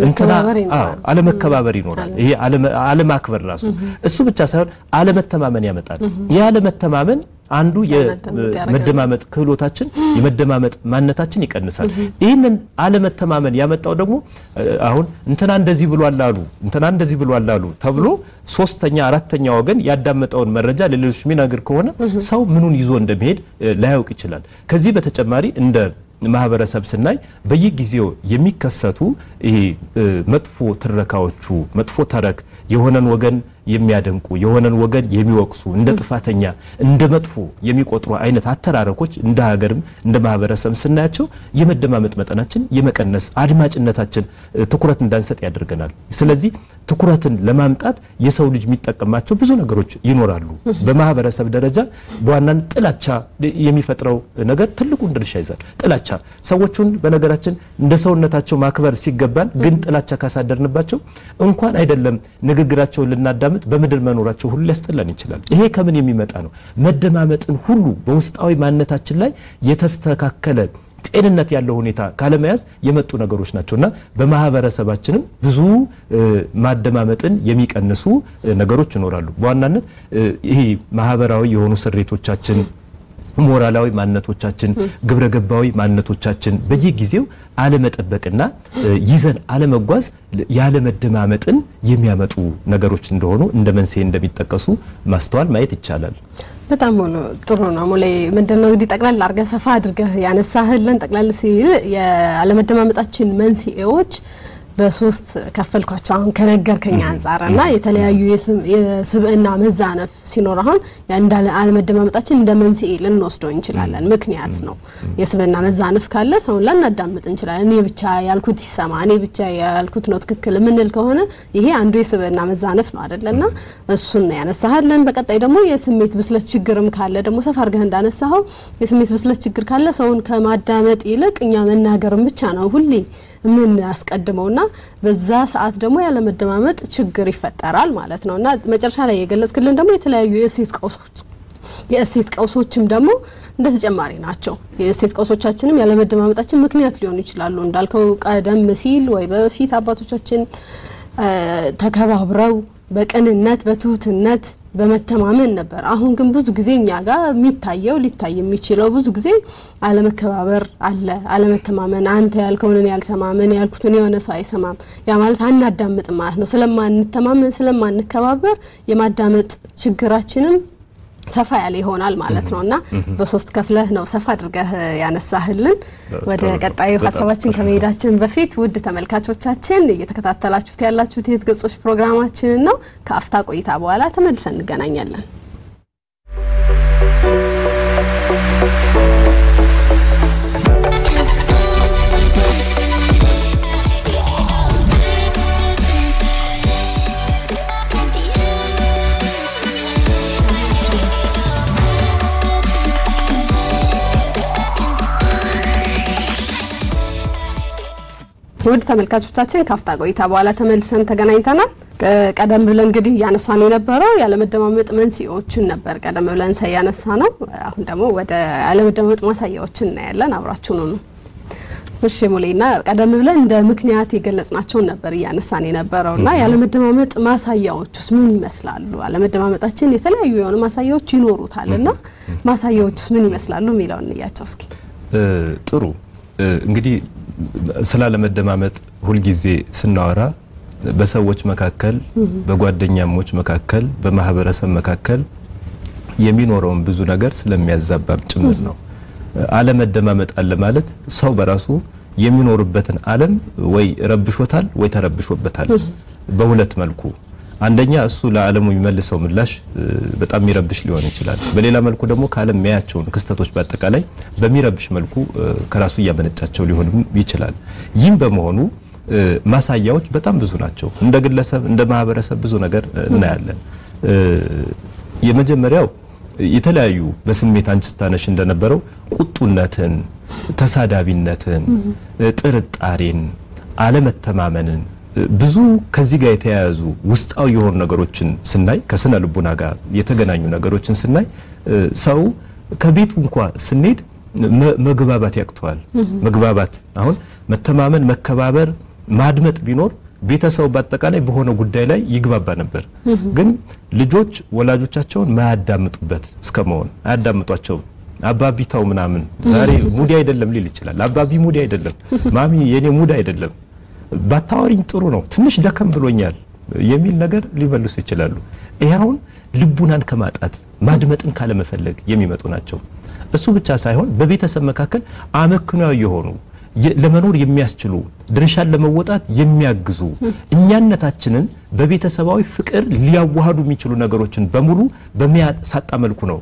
አለመከባበር ይኖራል። ይሄ አለማክበር ራሱ እሱ ብቻ ሳይሆን አለመተማመን ያመጣል። ይህ አለመተማመን አንዱ የመደማመጥ ክህሎታችን የመደማመጥ ማንነታችን ይቀንሳል። ይህንን አለመተማመን ያመጣው ደግሞ አሁን እንትና እንደዚህ ብሏል አሉ እንትና እንደዚህ ብሏል አሉ ተብሎ ሶስተኛ አራተኛ ወገን ያዳመጠውን መረጃ ለሌሎች የሚናገር ከሆነ ሰው ምኑን ይዞ እንደሚሄድ ላያውቅ ይችላል። ከዚህ በተጨማሪ እንደ ማህበረሰብ ስናይ በየጊዜው የሚከሰቱ ይሄ መጥፎ ትረካዎቹ መጥፎ ተረክ የሆነን ወገን የሚያደንቁ የሆነን ወገን የሚወቅሱ እንደ ጥፋተኛ እንደ መጥፎ የሚቆጥሩ አይነት አተራረኮች እንደ ሀገርም እንደ ማህበረሰብ ስናያቸው የመደማመጥ መጠናችን የመቀነስ አድማጭነታችን ትኩረት እንዳንሰጥ ያደርገናል። ስለዚህ ትኩረትን ለማምጣት የሰው ልጅ የሚጠቀማቸው ብዙ ነገሮች ይኖራሉ። በማህበረሰብ ደረጃ በዋናን ጥላቻ የሚፈጥረው ነገር ትልቁን ድርሻ ይዛል። ጥላቻ ሰዎቹን በነገራችን እንደ ሰውነታቸው ማክበር ሲገባን ግን ጥላቻ ካሳደርንባቸው እንኳን አይደለም ንግግራቸውን ልናዳምጥ በምድር መኖራቸው ሁሉ ሊያስጠላን ይችላል። ይሄ ከምን የሚመጣ ነው? መደማመጥን ሁሉ በውስጣዊ ማንነታችን ላይ የተስተካከለ ጤንነት ያለው ሁኔታ ካለመያዝ የመጡ ነገሮች ናቸው እና በማህበረሰባችንም ብዙ ማደማመጥን የሚቀንሱ ነገሮች ይኖራሉ። በዋናነት ይሄ ማህበራዊ የሆኑ ስሬቶቻችን ሞራላዊ ማንነቶቻችን፣ ግብረ ገባዊ ማንነቶቻችን በየጊዜው አለመጠበቅና ይዘን አለመጓዝ ያለመደማመጥን የሚያመጡ ነገሮች እንደሆኑ እንደ መንስኤ እንደሚጠቀሱ ማስተዋል ማየት ይቻላል። በጣም ሙሉ ጥሩ ነው። ሙሌ ምንድነው እንግዲህ ጠቅላላ አድርገህ ሰፋ አድርገህ ያነሳህልን ጠቅላላ ሲል የአለመደማመጣችን መንስኤዎች በሶስት ከፈልኳቸው አሁን ከነገርከኝ አንጻር እና የተለያዩ የስብዕና መዛነፍ ሲኖር አሁን እንዳለ አለመደማመጣችን እንደ መንስኤ ልንወስደው እንችላለን። ምክንያት ነው። የስብዕና መዛነፍ ካለ ሰውን ላናዳምጥ እንችላለን። እኔ ብቻ ያልኩት ይሰማ፣ እኔ ብቻ ያልኩት ነው ትክክል የምንል ከሆነ ይሄ አንዱ የስብዕና መዛነፍ ነው አይደለና እሱን ነው ያነሳሃለን። በቀጣይ ደግሞ የስሜት ብስለት ችግርም ካለ ደግሞ ሰፋ አድርገህ እንዳነሳኸው የስሜት ብስለት ችግር ካለ ሰውን ከማዳመጥ ይልቅ እኛ መናገርም ብቻ ነው ሁሌ ምን ያስቀድመውና በዛ ሰዓት ደግሞ ያለመደማመጥ ችግር ይፈጠራል ማለት ነው። እና መጨረሻ ላይ የገለጽክልን ደግሞ የተለያዩ የእሴት ቀውሶች የእሴት ቀውሶችም ደግሞ እንደ ተጨማሪ ናቸው። የእሴት ቀውሶቻችንም ያለመደማመጣችን ምክንያት ሊሆኑ ይችላሉ። እንዳልከው ቀደም ሲል ወይ በፊት አባቶቻችን ተከባብረው በቅንነት በትሁትነት በመተማመን ነበር። አሁን ግን ብዙ ጊዜ እኛ ጋር የሚታየው ሊታይ የሚችለው ብዙ ጊዜ አለመከባበር አለ፣ አለመተማመን። አንተ ያልከውን እኔ አልሰማም፣ እኔ ያልኩትን የሆነ ሰው አይሰማም። ያ ማለት አናዳምጥም ማለት ነው። ስለማንተማመን ስለማንከባበር የማዳመጥ ችግራችንም ሰፋ ያለ ይሆናል ማለት ነው እና በሶስት ከፍለህ ነው ሰፋ አድርገህ ያነሳህልን። ወደ ቀጣዩ ሀሳባችን ከመሄዳችን በፊት ውድ ተመልካቾቻችን እየተከታተላችሁት ያላችሁት የህይወት ገጾች ፕሮግራማችንን ነው። ከአፍታ ቆይታ በኋላ ተመልሰን እንገናኛለን። ውድ ተመልካቾቻችን ካፍታ ቆይታ በኋላ ተመልሰን ተገናኝተናል። ቀደም ብለን እንግዲህ እያነሳ ነው የነበረው ያለመደማመጥ መንስኤዎችን ነበር ቀደም ብለን ያነሳ ነው። አሁን ደግሞ ወደ ያለመደማመጥ ማሳያዎችን እናያለን። አብራችሁኑ ነው። እሺ ሙሌና ቀደም ብለን እንደ ምክንያት የገለጽናቸውን ነበር እያነሳን የነበረው እና ያለመደማመጥ ማሳያዎቹስ ምን ይመስላሉ? አለመደማመጣችን የተለያዩ የሆኑ ማሳያዎች ይኖሩታል እና ማሳያዎቹስ ምን ይመስላሉ የሚለውን እንያቸው እስኪ። ጥሩ እንግዲህ ስላለመደማመጥ ሁልጊዜ ስናወራ በሰዎች መካከል፣ በጓደኛሞች መካከል፣ በማህበረሰብ መካከል የሚኖረውን ብዙ ነገር ስለሚያዛባም ጭምር ነው። አለመደማመጥ አለ ማለት ሰው በራሱ የሚኖርበትን ዓለም ወይ ረብሾታል ወይ ተረብሾበታል። በሁለት መልኩ አንደኛ እሱ ለዓለሙ የሚመልሰው ምላሽ በጣም የሚረብሽ ሊሆን ይችላል። በሌላ መልኩ ደግሞ ከዓለም የሚያያቸውን ክስተቶች በአጠቃላይ በሚረብሽ መልኩ ከራሱ እያመነጫቸው ሊሆንም ይችላል። ይህም በመሆኑ ማሳያዎች በጣም ብዙ ናቸው። እንደ ግለሰብ፣ እንደ ማህበረሰብ ብዙ ነገር እናያለን። የመጀመሪያው የተለያዩ በስሜት አንቺ ስታነሽ እንደነበረው ቁጡነትን፣ ተሳዳቢነትን፣ ጥርጣሬን፣ አለመተማመንን ብዙ ከዚህ ጋር የተያያዙ ውስጣዊ የሆኑ ነገሮችን ስናይ ከስነ ልቡና ጋር የተገናኙ ነገሮችን ስናይ ሰው ከቤቱ እንኳ ስንሄድ መግባባት ያቅተዋል። መግባባት አሁን መተማመን፣ መከባበር፣ ማድመጥ ቢኖር ቤተሰቡ በአጠቃላይ በሆነ ጉዳይ ላይ ይግባባ ነበር። ግን ልጆች ወላጆቻቸውን ማያዳምጡበት እስከ መሆን አያዳምጧቸውም። አባቢ ተው ምናምን ዛሬ ሙዲ አይደለም ሊል ይችላል። አባቢ ሙዲ አይደለም፣ ማሚ የኔ ሙድ አይደለም፣ ባታወሪኝ ጥሩ ነው፣ ትንሽ ደከም ብሎኛል የሚል ነገር ሊመልሱ ይችላሉ። ይሄ አሁን ልቡናን ከማጣት ማድመጥን ካለመፈለግ የሚመጡ ናቸው። እሱ ብቻ ሳይሆን በቤተሰብ መካከል አመክንያዊ የሆኑ ለመኖር የሚያስችሉ ድርሻን ለመወጣት የሚያግዙ እኛነታችንን በቤተሰባዊ ፍቅር ሊያዋሃዱ የሚችሉ ነገሮችን በሙሉ በሚያሳጣ መልኩ ነው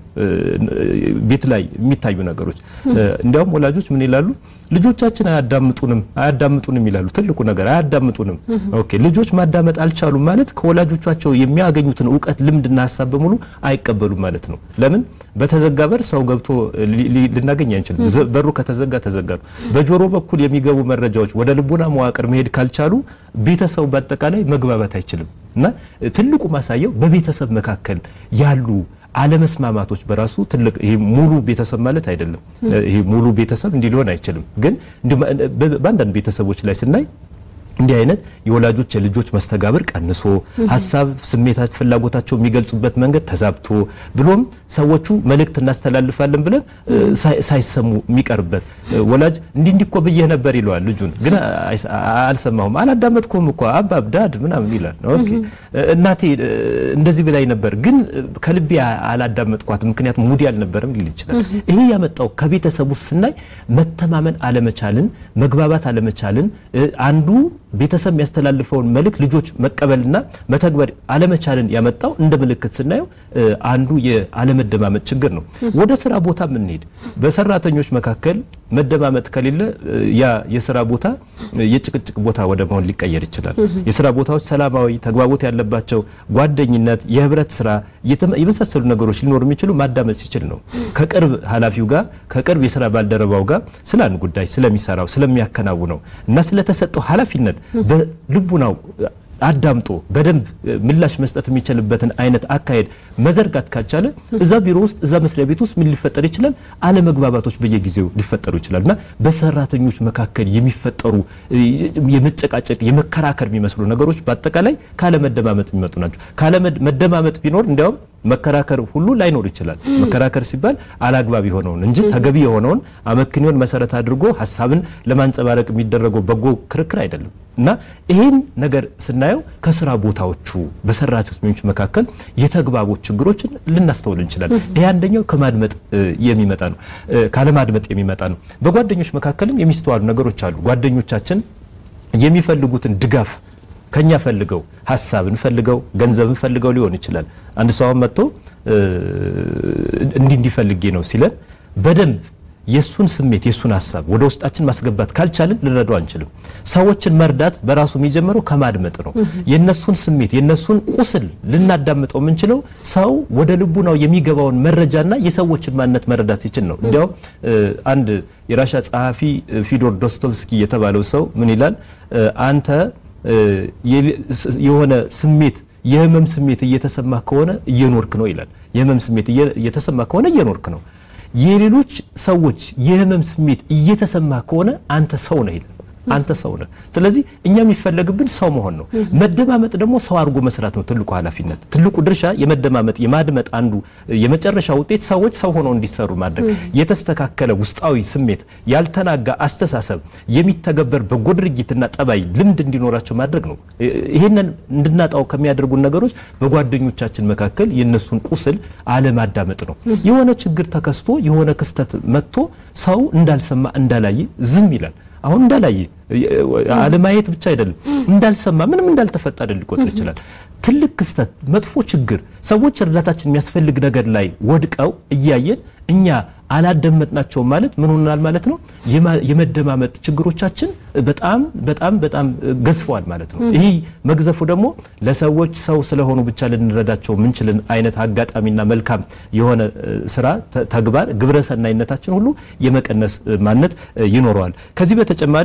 ቤት ላይ የሚታዩ ነገሮች። እንዲያውም ወላጆች ምን ይላሉ? ልጆቻችን አያዳምጡንም አያዳምጡንም ይላሉ። ትልቁ ነገር አያዳምጡንም። ኦኬ ልጆች ማዳመጥ አልቻሉም ማለት ከወላጆቻቸው የሚያገኙትን እውቀት፣ ልምድና ሀሳብ በሙሉ አይቀበሉም ማለት ነው። ለምን በተዘጋ በር ሰው ገብቶ ልናገኝ አንችልም። በሩ ከተዘጋ ተዘጋ ነው። በጆሮ በኩል የሚገቡ መረጃዎች ወደ ልቡና መዋቅር መሄድ ካልቻሉ ቤተሰቡ በአጠቃላይ መግባባት አይችልም እና ትልቁ ማሳያው በቤተሰብ መካከል ያሉ አለመስማማቶች በራሱ ትልቅ ይሄ ሙሉ ቤተሰብ ማለት አይደለም። ይሄ ሙሉ ቤተሰብ እንዲህ ሊሆን አይችልም። ግን በአንዳንድ ቤተሰቦች ላይ ስናይ እንዲህ አይነት የወላጆች የልጆች መስተጋብር ቀንሶ ሀሳብ፣ ስሜታት፣ ፍላጎታቸው የሚገልጹበት መንገድ ተዛብቶ ብሎም ሰዎቹ መልእክት እናስተላልፋለን ብለን ሳይሰሙ የሚቀርበት ወላጅ እንዲህ እንዲህ እኮ ብዬህ ነበር ይለዋል ልጁን፣ ግን አልሰማሁም፣ አላዳመጥኩም እኮ አባብ ዳድ ምናምን ይላል። ኦኬ እናቴ እንደዚህ ብላኝ ነበር፣ ግን ከልቤ አላዳመጥኳት፣ ምክንያቱም ሙዲ አልነበረም ሊል ይችላል። ይሄ ያመጣው ከቤተሰቡ ስናይ መተማመን አለመቻልን፣ መግባባት አለመቻልን አንዱ ቤተሰብ የሚያስተላልፈውን መልእክት ልጆች መቀበልና መተግበር አለመቻልን ያመጣው እንደ ምልክት ስናየው አንዱ የአለመደማመጥ ችግር ነው። ወደ ስራ ቦታ የምንሄድ በሰራተኞች መካከል መደማመጥ ከሌለ ያ የስራ ቦታ የጭቅጭቅ ቦታ ወደ መሆን ሊቀየር ይችላል። የስራ ቦታዎች ሰላማዊ፣ ተግባቦት ያለባቸው፣ ጓደኝነት፣ የህብረት ስራ የመሳሰሉ ነገሮች ሊኖሩ የሚችሉ ማዳመጥ ሲችል ነው። ከቅርብ ኃላፊው ጋር ከቅርብ የስራ ባልደረባው ጋር ስለ አንድ ጉዳይ ስለሚሰራው ስለሚያከናውነው እና ስለተሰጠው ኃላፊነት በልቡናው አዳምጦ በደንብ ምላሽ መስጠት የሚችልበትን አይነት አካሄድ መዘርጋት ካልቻለ እዛ ቢሮ ውስጥ እዛ መስሪያ ቤት ውስጥ ምን ሊፈጠር ይችላል? አለመግባባቶች በየጊዜው ሊፈጠሩ ይችላል እና በሰራተኞች መካከል የሚፈጠሩ የመጨቃጨቅ የመከራከር የሚመስሉ ነገሮች በአጠቃላይ ካለመደማመጥ የሚመጡ ናቸው። ካለመደማመጥ ቢኖር እንዲያውም መከራከር ሁሉ ላይኖር ይችላል። መከራከር ሲባል አላግባብ የሆነውን እንጂ ተገቢ የሆነውን አመክንዮን መሰረት አድርጎ ሀሳብን ለማንጸባረቅ የሚደረገው በጎ ክርክር አይደለም እና ይህን ነገር ስናየው ከስራ ቦታዎቹ በሰራተኞች መካከል የተግባቦት ችግሮችን ልናስተውል እንችላለን። ይህ አንደኛው ከማድመጥ የሚመጣ ነው፣ ካለማድመጥ የሚመጣ ነው። በጓደኞች መካከልም የሚስተዋሉ ነገሮች አሉ። ጓደኞቻችን የሚፈልጉትን ድጋፍ ከኛ ፈልገው ሀሳብን ፈልገው ገንዘብን ፈልገው ሊሆን ይችላል። አንድ ሰው መጥቶ እንዲህ እንዲፈልጌ ነው ሲለን በደንብ የሱን ስሜት የሱን ሀሳብ ወደ ውስጣችን ማስገባት ካልቻልን ልንረዳው አንችልም። ሰዎችን መርዳት በራሱ የሚጀምረው ከማድመጥ ነው። የነሱን ስሜት የነሱን ቁስል ልናዳምጠው የምንችለው ሰው ወደ ልቡናው የሚገባውን መረጃና የሰዎችን ማንነት መረዳት ሲችል ነው። እንዲያውም አንድ የራሻ ጸሐፊ ፊዶር ዶስቶቭስኪ የተባለው ሰው ምን ይላል? አንተ የሆነ ስሜት የህመም ስሜት እየተሰማ ከሆነ እየኖርክ ነው ይላል። የህመም ስሜት እየተሰማ ከሆነ እየኖርክ ነው። የሌሎች ሰዎች የህመም ስሜት እየተሰማ ከሆነ አንተ ሰው ነህ ይላል። አንተ ሰው ነህ። ስለዚህ እኛ የሚፈለግብን ሰው መሆን ነው። መደማመጥ ደግሞ ሰው አድርጎ መስራት ነው ትልቁ ኃላፊነት። ትልቁ ድርሻ የመደማመጥ የማድመጥ አንዱ የመጨረሻ ውጤት ሰዎች ሰው ሆነው እንዲሰሩ ማድረግ፣ የተስተካከለ ውስጣዊ ስሜት፣ ያልተናጋ አስተሳሰብ፣ የሚተገበር በጎ ድርጊትና ጠባይ ልምድ እንዲኖራቸው ማድረግ ነው። ይሄንን እንድናጣው ከሚያደርጉን ነገሮች በጓደኞቻችን መካከል የነሱን ቁስል አለማዳመጥ ነው። የሆነ ችግር ተከስቶ የሆነ ክስተት መጥቶ ሰው እንዳልሰማ እንዳላየ ዝም ይላል። አሁን እንዳላየ አለማየት ብቻ አይደለም፣ እንዳልሰማ ምንም እንዳልተፈጠረ ሊቆጥር ይችላል። ትልቅ ክስተት፣ መጥፎ ችግር፣ ሰዎች እርዳታችን የሚያስፈልግ ነገር ላይ ወድቀው እያየን እኛ አላደመጥናቸውም ማለት ምን ሆናል ማለት ነው? የመደማመጥ ችግሮቻችን በጣም በጣም በጣም ገዝፈዋል ማለት ነው። ይህ መግዘፉ ደግሞ ለሰዎች ሰው ስለሆኑ ብቻ ልንረዳቸው የምንችልን አይነት አጋጣሚና መልካም የሆነ ስራ፣ ተግባር፣ ግብረሰናይነታችን ሁሉ የመቀነስ ማንነት ይኖረዋል። ከዚህ በተጨማሪ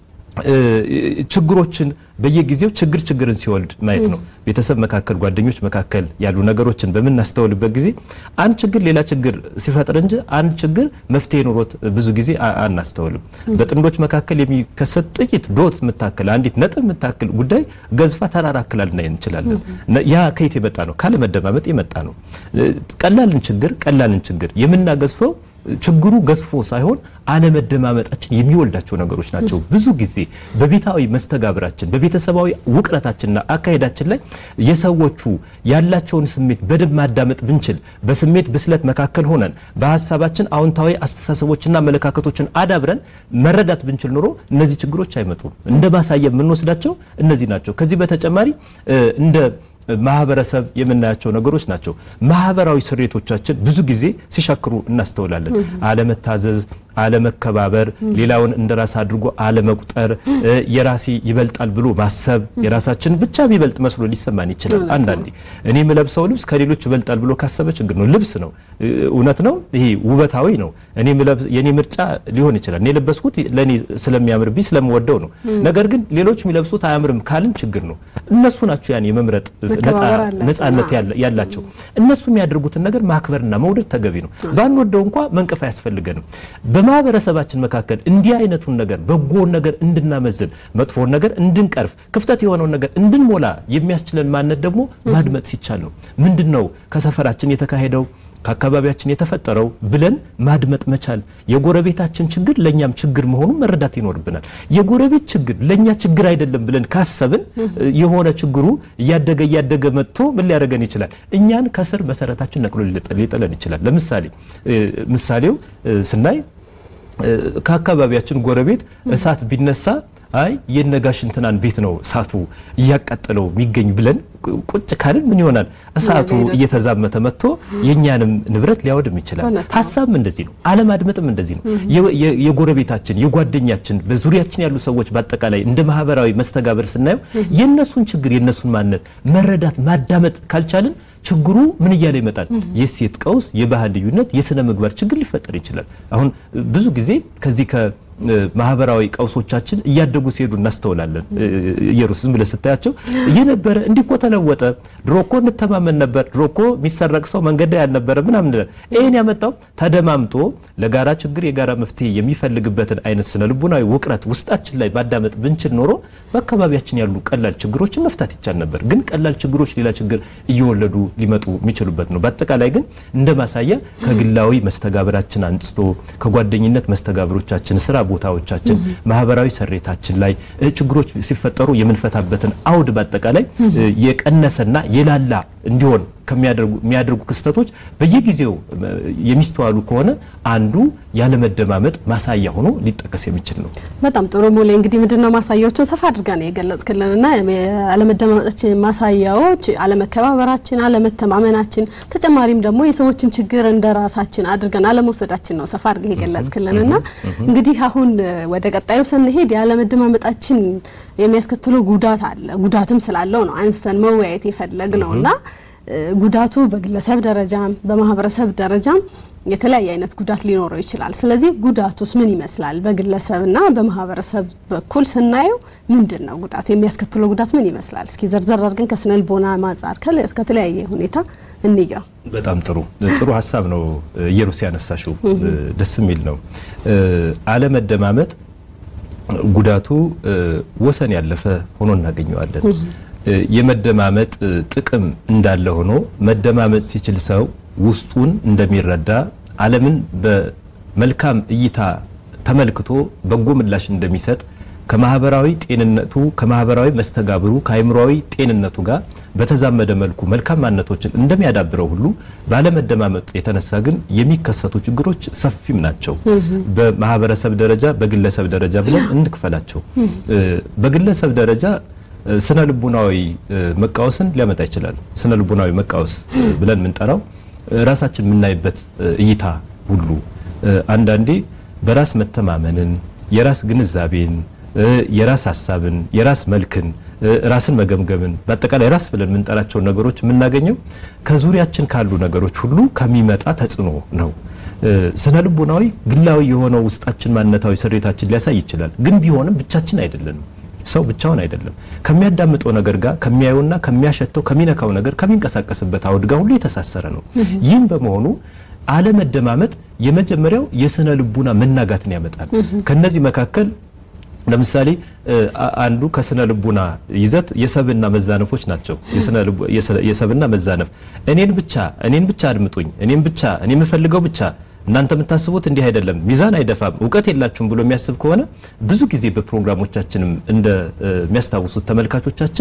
ችግሮችን በየጊዜው ችግር ችግርን ሲወልድ ማየት ነው። ቤተሰብ መካከል፣ ጓደኞች መካከል ያሉ ነገሮችን በምናስተውልበት ጊዜ አንድ ችግር ሌላ ችግር ሲፈጥር እንጂ አንድ ችግር መፍትሄ ኖሮት ብዙ ጊዜ አናስተውልም። በጥንዶች መካከል የሚከሰት ጥቂት ዶት የምታክል አንዲት ነጥብ የምታክል ጉዳይ ገዝፋ ተራራ አክላ ልናይ እንችላለን። ያ ከየት የመጣ ነው? ካለመደማመጥ የመጣ ነው። ቀላልን ችግር ቀላልን ችግር የምናገዝፈው ችግሩ ገዝፎ ሳይሆን አለመደማመጣችን የሚወልዳቸው ነገሮች ናቸው። ብዙ ጊዜ በቤታዊ መስተጋብራችን በቤተሰባዊ ውቅረታችንና አካሄዳችን ላይ የሰዎቹ ያላቸውን ስሜት በደንብ ማዳመጥ ብንችል፣ በስሜት ብስለት መካከል ሆነን በሀሳባችን አዎንታዊ አስተሳሰቦችና አመለካከቶችን አዳብረን መረዳት ብንችል ኖሮ እነዚህ ችግሮች አይመጡም። እንደ ማሳያ የምንወስዳቸው እነዚህ ናቸው። ከዚህ በተጨማሪ እንደ ማህበረሰብ የምናያቸው ነገሮች ናቸው። ማህበራዊ ስሬቶቻችን ብዙ ጊዜ ሲሻክሩ እናስተውላለን። አለመታዘዝ፣ አለመከባበር፣ ሌላውን እንደራስ አድርጎ አለመቁጠር፣ የራሴ ይበልጣል ብሎ ማሰብ፣ የራሳችን ብቻ ቢበልጥ መስሎ ሊሰማን ይችላል። አንዳንዴ እኔ የምለብሰው ልብስ ከሌሎች ይበልጣል ብሎ ካሰበ ችግር ነው። ልብስ ነው፣ እውነት ነው፣ ይሄ ውበታዊ ነው። የኔ ምርጫ ሊሆን ይችላል። እኔ የለበስኩት ለእኔ ስለሚያምርብኝ ስለምወደው ነው። ነገር ግን ሌሎች የሚለብሱት አያምርም ካልን ችግር ነው። እነሱ ናቸው ያን የመምረጥ ነጻነት ያላቸው። እነሱ የሚያደርጉትን ነገር ማክበርና መውደድ ተገቢ ነው። ባንወደው እንኳ መንቀፍ አያስፈልገንም። በማህበረሰባችን መካከል እንዲህ አይነቱን ነገር በጎውን ነገር እንድናመዝን፣ መጥፎውን ነገር እንድንቀርፍ፣ ክፍተት የሆነውን ነገር እንድንሞላ የሚያስችለን ማንነት ደግሞ ማድመጥ ሲቻል ነው። ምንድን ነው ከሰፈራችን የተካሄደው ከአካባቢያችን የተፈጠረው ብለን ማድመጥ መቻል። የጎረቤታችን ችግር ለእኛም ችግር መሆኑን መረዳት ይኖርብናል። የጎረቤት ችግር ለእኛ ችግር አይደለም ብለን ካሰብን የሆነ ችግሩ እያደገ እያደገ መጥቶ ምን ሊያደርገን ይችላል? እኛን ከስር መሰረታችን ነቅሎ ሊጥለን ይችላል። ለምሳሌ ምሳሌው ስናይ ከአካባቢያችን ጎረቤት እሳት ቢነሳ አይ የነጋሽ እንትናን ቤት ነው እሳቱ እያቃጠለው የሚገኝ ብለን ቁጭ ካልን ምን ይሆናል? እሳቱ እየተዛመተ መጥቶ የእኛንም ንብረት ሊያወድም ይችላል። ሀሳብም እንደዚህ ነው። አለማድመጥም እንደዚህ ነው። የጎረቤታችን፣ የጓደኛችን፣ በዙሪያችን ያሉ ሰዎች በአጠቃላይ እንደ ማህበራዊ መስተጋበር ስናየው የእነሱን ችግር የእነሱን ማንነት መረዳት ማዳመጥ ካልቻልን ችግሩ ምን እያለ ይመጣል? የሴት ቀውስ፣ የባህል ልዩነት፣ የስነ ምግባር ችግር ሊፈጠር ይችላል። አሁን ብዙ ጊዜ ከዚህ ማህበራዊ ቀውሶቻችን እያደጉ ሲሄዱ እናስተውላለን። ኢየሩስ ዝም ብለህ ስታያቸው እየነበረ እንዲህ እኮ ተለወጠ፣ ድሮ እኮ እንተማመን ነበር፣ ድሮ እኮ የሚሰረቅ ሰው መንገድ ላይ አልነበረ ምናምን። ይህን ያመጣው ተደማምጦ ለጋራ ችግር የጋራ መፍትሄ የሚፈልግበትን አይነት ስነ ልቡናዊ ውቅረት ውስጣችን ላይ ማዳመጥ ብንችል ኖሮ በአካባቢያችን ያሉ ቀላል ችግሮችን መፍታት ይቻል ነበር። ግን ቀላል ችግሮች ሌላ ችግር እየወለዱ ሊመጡ የሚችሉበት ነው። በአጠቃላይ ግን እንደ ማሳያ ከግላዊ መስተጋብራችን አንስቶ ከጓደኝነት መስተጋብሮቻችን ስራ ቦታዎቻችን ማህበራዊ ሰሬታችን ላይ ችግሮች ሲፈጠሩ የምንፈታበትን አውድ በአጠቃላይ የቀነሰና የላላ እንዲሆን ከሚያደርጉ ክስተቶች በየጊዜው የሚስተዋሉ ከሆነ አንዱ ያለመደማመጥ ማሳያ ሆኖ ሊጠቀስ የሚችል ነው። በጣም ጥሩ ሙሌ። እንግዲህ ምንድነው ማሳያዎችን ሰፋ አድርጋ ነው የገለጽክልንና ያለመደማመጣችን ማሳያዎች አለመከባበራችን፣ አለመተማመናችን፣ ተጨማሪም ደግሞ የሰዎችን ችግር እንደ ራሳችን አድርገን አለመውሰዳችን ነው ሰፋ አድርገህ የገለጽክልንና እንግዲህ አሁን ወደ ቀጣዩ ስንሄድ ያለመደማመጣችን የሚያስከትለው ጉዳት አለ። ጉዳትም ስላለው ነው አንስተን መወያየት የፈለግ ነውና ጉዳቱ በግለሰብ ደረጃም በማህበረሰብ ደረጃም የተለያየ አይነት ጉዳት ሊኖረው ይችላል። ስለዚህ ጉዳቱስ ምን ይመስላል? በግለሰብና በማህበረሰብ በኩል ስናየው ምንድን ነው ጉዳቱ? የሚያስከትለው ጉዳት ምን ይመስላል? እስኪ ዘርዘር አድርገን ከስነ ልቦና ማጻር ከተለያየ ሁኔታ እንየው። በጣም ጥሩ ጥሩ ሀሳብ ነው ኢየሩስ ያነሳሽው፣ ደስ የሚል ነው። አለመደማመጥ ጉዳቱ ወሰን ያለፈ ሆኖ እናገኘዋለን። የመደማመጥ ጥቅም እንዳለ ሆኖ መደማመጥ ሲችል ሰው ውስጡን እንደሚረዳ ዓለምን በመልካም እይታ ተመልክቶ በጎ ምላሽ እንደሚሰጥ ከማህበራዊ ጤንነቱ ከማህበራዊ መስተጋብሩ ከአይምሮዊ ጤንነቱ ጋር በተዛመደ መልኩ መልካም ማንነቶችን እንደሚያዳብረው ሁሉ ባለመደማመጥ የተነሳ ግን የሚከሰቱ ችግሮች ሰፊም ናቸው። በማህበረሰብ ደረጃ፣ በግለሰብ ደረጃ ብለን እንክፈላቸው። በግለሰብ ደረጃ ስነ ልቡናዊ መቃወስን ሊያመጣ ይችላል። ስነ ልቡናዊ መቃወስ ብለን የምንጠራው ራሳችን የምናይበት እይታ ሁሉ አንዳንዴ በራስ መተማመንን፣ የራስ ግንዛቤን፣ የራስ ሀሳብን፣ የራስ መልክን፣ ራስን መገምገምን በአጠቃላይ ራስ ብለን የምንጠራቸውን ነገሮች የምናገኘው ከዙሪያችን ካሉ ነገሮች ሁሉ ከሚመጣ ተጽዕኖ ነው። ስነ ልቡናዊ ግላዊ የሆነው ውስጣችን ማንነታዊ ስሬታችን ሊያሳይ ይችላል። ግን ቢሆንም ብቻችን አይደለንም። ሰው ብቻውን አይደለም። ከሚያዳምጠው ነገር ጋር ከሚያየውና ከሚያሸተው ከሚነካው ነገር ከሚንቀሳቀስበት አውድ ጋር ሁሉ የተሳሰረ ነው። ይህም በመሆኑ አለመደማመጥ የመጀመሪያው የስነ ልቡና መናጋትን ያመጣል። ከነዚህ መካከል ለምሳሌ አንዱ ከስነ ልቡና ይዘት የሰብና መዛነፎች ናቸው። የሰብና መዛነፍ እኔን ብቻ እኔን ብቻ አድምጡኝ፣ እኔን ብቻ እኔ የምፈልገው ብቻ እናንተ የምታስቡት እንዲህ አይደለም፣ ሚዛን አይደፋም፣ እውቀት የላችሁም ብሎ የሚያስብ ከሆነ ብዙ ጊዜ በፕሮግራሞቻችንም እንደሚያስታውሱት ተመልካቾቻችን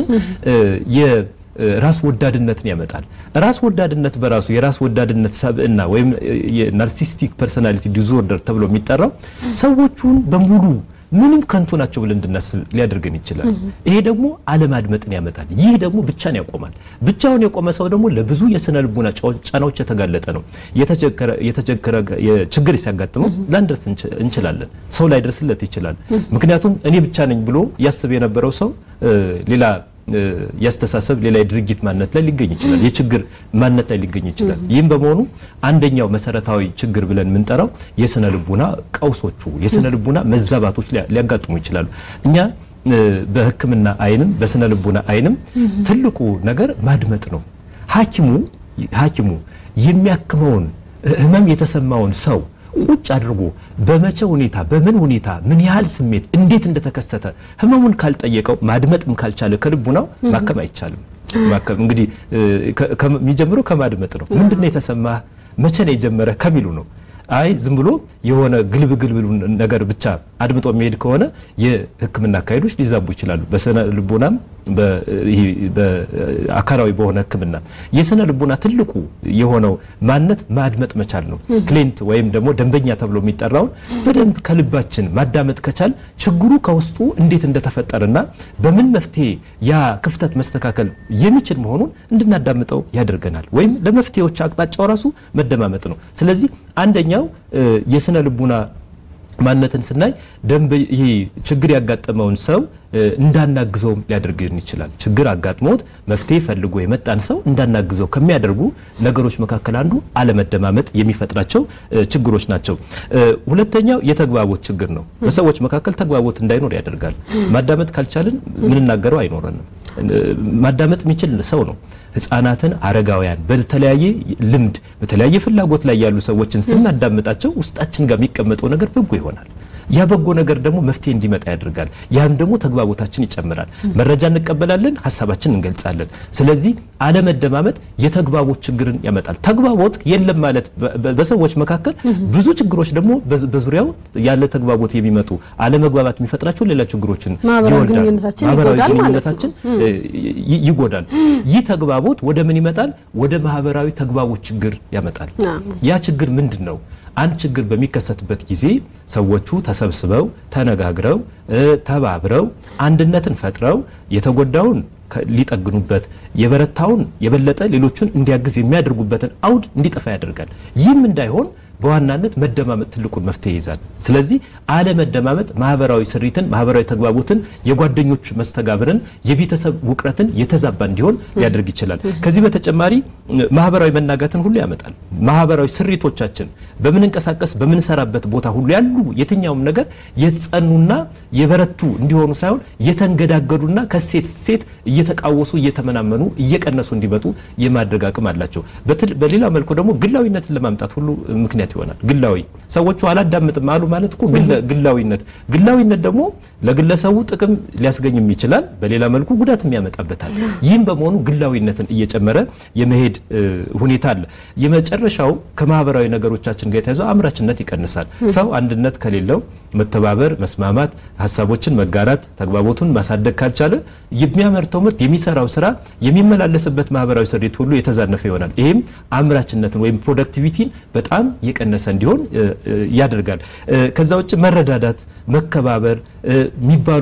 የራስ ወዳድነትን ያመጣል። ራስ ወዳድነት በራሱ የራስ ወዳድነት ሰብዕና ወይም የናርሲስቲክ ፐርሶናሊቲ ዲስኦርደር ተብሎ የሚጠራው ሰዎቹን በሙሉ ምንም ከንቱ ናቸው ብለን እንድናስብ ሊያደርገን ይችላል። ይሄ ደግሞ አለማድመጥን ያመጣል። ይህ ደግሞ ብቻን ያቆማል። ብቻውን የቆመ ሰው ደግሞ ለብዙ የስነ ልቡና ጫናዎች የተጋለጠ ነው። የተቸገረ ችግር ሲያጋጥመው ላንደርስ እንችላለን። ሰው ላይደርስለት ይችላል። ምክንያቱም እኔ ብቻ ነኝ ብሎ ያስብ የነበረው ሰው ሌላ ያስተሳሰብ ሌላ የድርጊት ማንነት ላይ ሊገኝ ይችላል። የችግር ማንነት ላይ ሊገኝ ይችላል። ይህም በመሆኑ አንደኛው መሰረታዊ ችግር ብለን የምንጠራው የስነ ልቡና ቀውሶቹ የስነ ልቡና መዛባቶች ሊያጋጥሙ ይችላሉ። እኛ በሕክምና አይንም በስነ ልቡና አይንም ትልቁ ነገር ማድመጥ ነው። ሐኪሙ ሐኪሙ የሚያክመውን ህመም የተሰማውን ሰው ቁጭ አድርጎ በመቼ ሁኔታ በምን ሁኔታ ምን ያህል ስሜት እንዴት እንደተከሰተ ህመሙን ካልጠየቀው ማድመጥም ካልቻለ ከልቡናው ማከም አይቻልም። ማከም እንግዲህ የሚጀምረው ከማድመጥ ነው። ምንድን ነው የተሰማህ? መቼ ነው የጀመረ ከሚሉ ነው። አይ ዝም ብሎ የሆነ ግልብ ግልብ ነገር ብቻ አድምጦ የሚሄድ ከሆነ የህክምና አካሄዶች ሊዛቡ ይችላሉ። በስነ ልቦናም በአካላዊ በሆነ ህክምና የስነ ልቦና ትልቁ የሆነው ማንነት ማድመጥ መቻል ነው። ክሌንት ወይም ደግሞ ደንበኛ ተብሎ የሚጠራውን በደንብ ከልባችን ማዳመጥ ከቻል ችግሩ ከውስጡ እንዴት እንደተፈጠረና በምን መፍትሄ ያ ክፍተት መስተካከል የሚችል መሆኑን እንድናዳምጠው ያደርገናል። ወይም ለመፍትሄዎች አቅጣጫው ራሱ መደማመጥ ነው። ስለዚህ አንደኛው የስነ ልቡና ማንነትን ስናይ ደንብ ይሄ ችግር ያጋጠመውን ሰው እንዳናግዘውም ሊያደርግን ይችላል። ችግር አጋጥሞት መፍትሄ ፈልጎ የመጣን ሰው እንዳናግዘው ከሚያደርጉ ነገሮች መካከል አንዱ አለመደማመጥ የሚፈጥራቸው ችግሮች ናቸው። ሁለተኛው የተግባቦት ችግር ነው። በሰዎች መካከል ተግባቦት እንዳይኖር ያደርጋል። ማዳመጥ ካልቻልን ምንናገረው አይኖረንም። ማዳመጥ የሚችል ሰው ነው። ህፃናትን፣ አረጋውያን በተለያየ ልምድ በተለያየ ፍላጎት ላይ ያሉ ሰዎችን ስናዳምጣቸው ውስጣችን ጋር የሚቀመጠው ነገር በጎ ይሆናል። ያ በጎ ነገር ደግሞ መፍትሄ እንዲመጣ ያደርጋል። ያም ደግሞ ተግባቦታችን ይጨምራል። መረጃ እንቀበላለን፣ ሀሳባችን እንገልጻለን። ስለዚህ አለመደማመጥ የተግባቦት ችግርን ያመጣል። ተግባቦት የለም ማለት በሰዎች መካከል ብዙ ችግሮች ደግሞ በዙሪያው ያለ ተግባቦት የሚመጡ አለመግባባት የሚፈጥራቸው ሌላ ችግሮችን ማህበራዊ ግንኙነታችን ይጎዳል። ይህ ተግባቦት ወደ ምን ይመጣል? ወደ ማህበራዊ ተግባቦት ችግር ያመጣል። ያ ችግር ምንድን ነው? አንድ ችግር በሚከሰትበት ጊዜ ሰዎቹ ተሰብስበው ተነጋግረው ተባብረው አንድነትን ፈጥረው የተጎዳውን ሊጠግኑበት የበረታውን የበለጠ ሌሎቹን እንዲያግዝ የሚያደርጉበትን አውድ እንዲጠፋ ያደርጋል። ይህም እንዳይሆን በዋናነት መደማመጥ ትልቁን መፍትሄ ይይዛል። ስለዚህ አለመደማመጥ ማህበራዊ ስሪትን፣ ማህበራዊ ተግባቦትን፣ የጓደኞች መስተጋብርን፣ የቤተሰብ ውቅረትን የተዛባ እንዲሆን ሊያደርግ ይችላል። ከዚህ በተጨማሪ ማህበራዊ መናጋትን ሁሉ ያመጣል። ማህበራዊ ስሪቶቻችን በምንንቀሳቀስ በምንሰራበት ቦታ ሁሉ ያሉ የትኛውም ነገር የጸኑና የበረቱ እንዲሆኑ ሳይሆን የተንገዳገዱና ከሴት ሴት እየተቃወሱ እየተመናመኑ እየቀነሱ እንዲመጡ የማድረግ አቅም አላቸው። በሌላ መልኩ ደግሞ ግላዊነትን ለማምጣት ሁሉ ምክንያት ይሆናል። ግላዊ ሰዎቹ አላዳምጥም አሉ ማለት እኮ ግላዊነት ግላዊነት ደግሞ ለግለሰቡ ጥቅም ሊያስገኝም ይችላል፣ በሌላ መልኩ ጉዳትም ያመጣበታል። ይህም በመሆኑ ግላዊነትን እየጨመረ የመሄድ ሁኔታ አለ። የመጨረሻው ከማህበራዊ ነገሮቻችን ጋር የተያዘው አምራችነት ይቀንሳል። ሰው አንድነት ከሌለው መተባበር፣ መስማማት፣ ሀሳቦችን መጋራት፣ ተግባቦቱን ማሳደግ ካልቻለ የሚያመርተው ምርት የሚሰራው ስራ የሚመላለስበት ማህበራዊ ስሪት ሁሉ የተዛነፈ ይሆናል። ይህም አምራችነትን ወይም ፕሮዳክቲቪቲን በጣም የቀነሰ እንዲሆን ያደርጋል። ከዛ ውጭ መረዳዳት፣ መከባበር የሚባሉ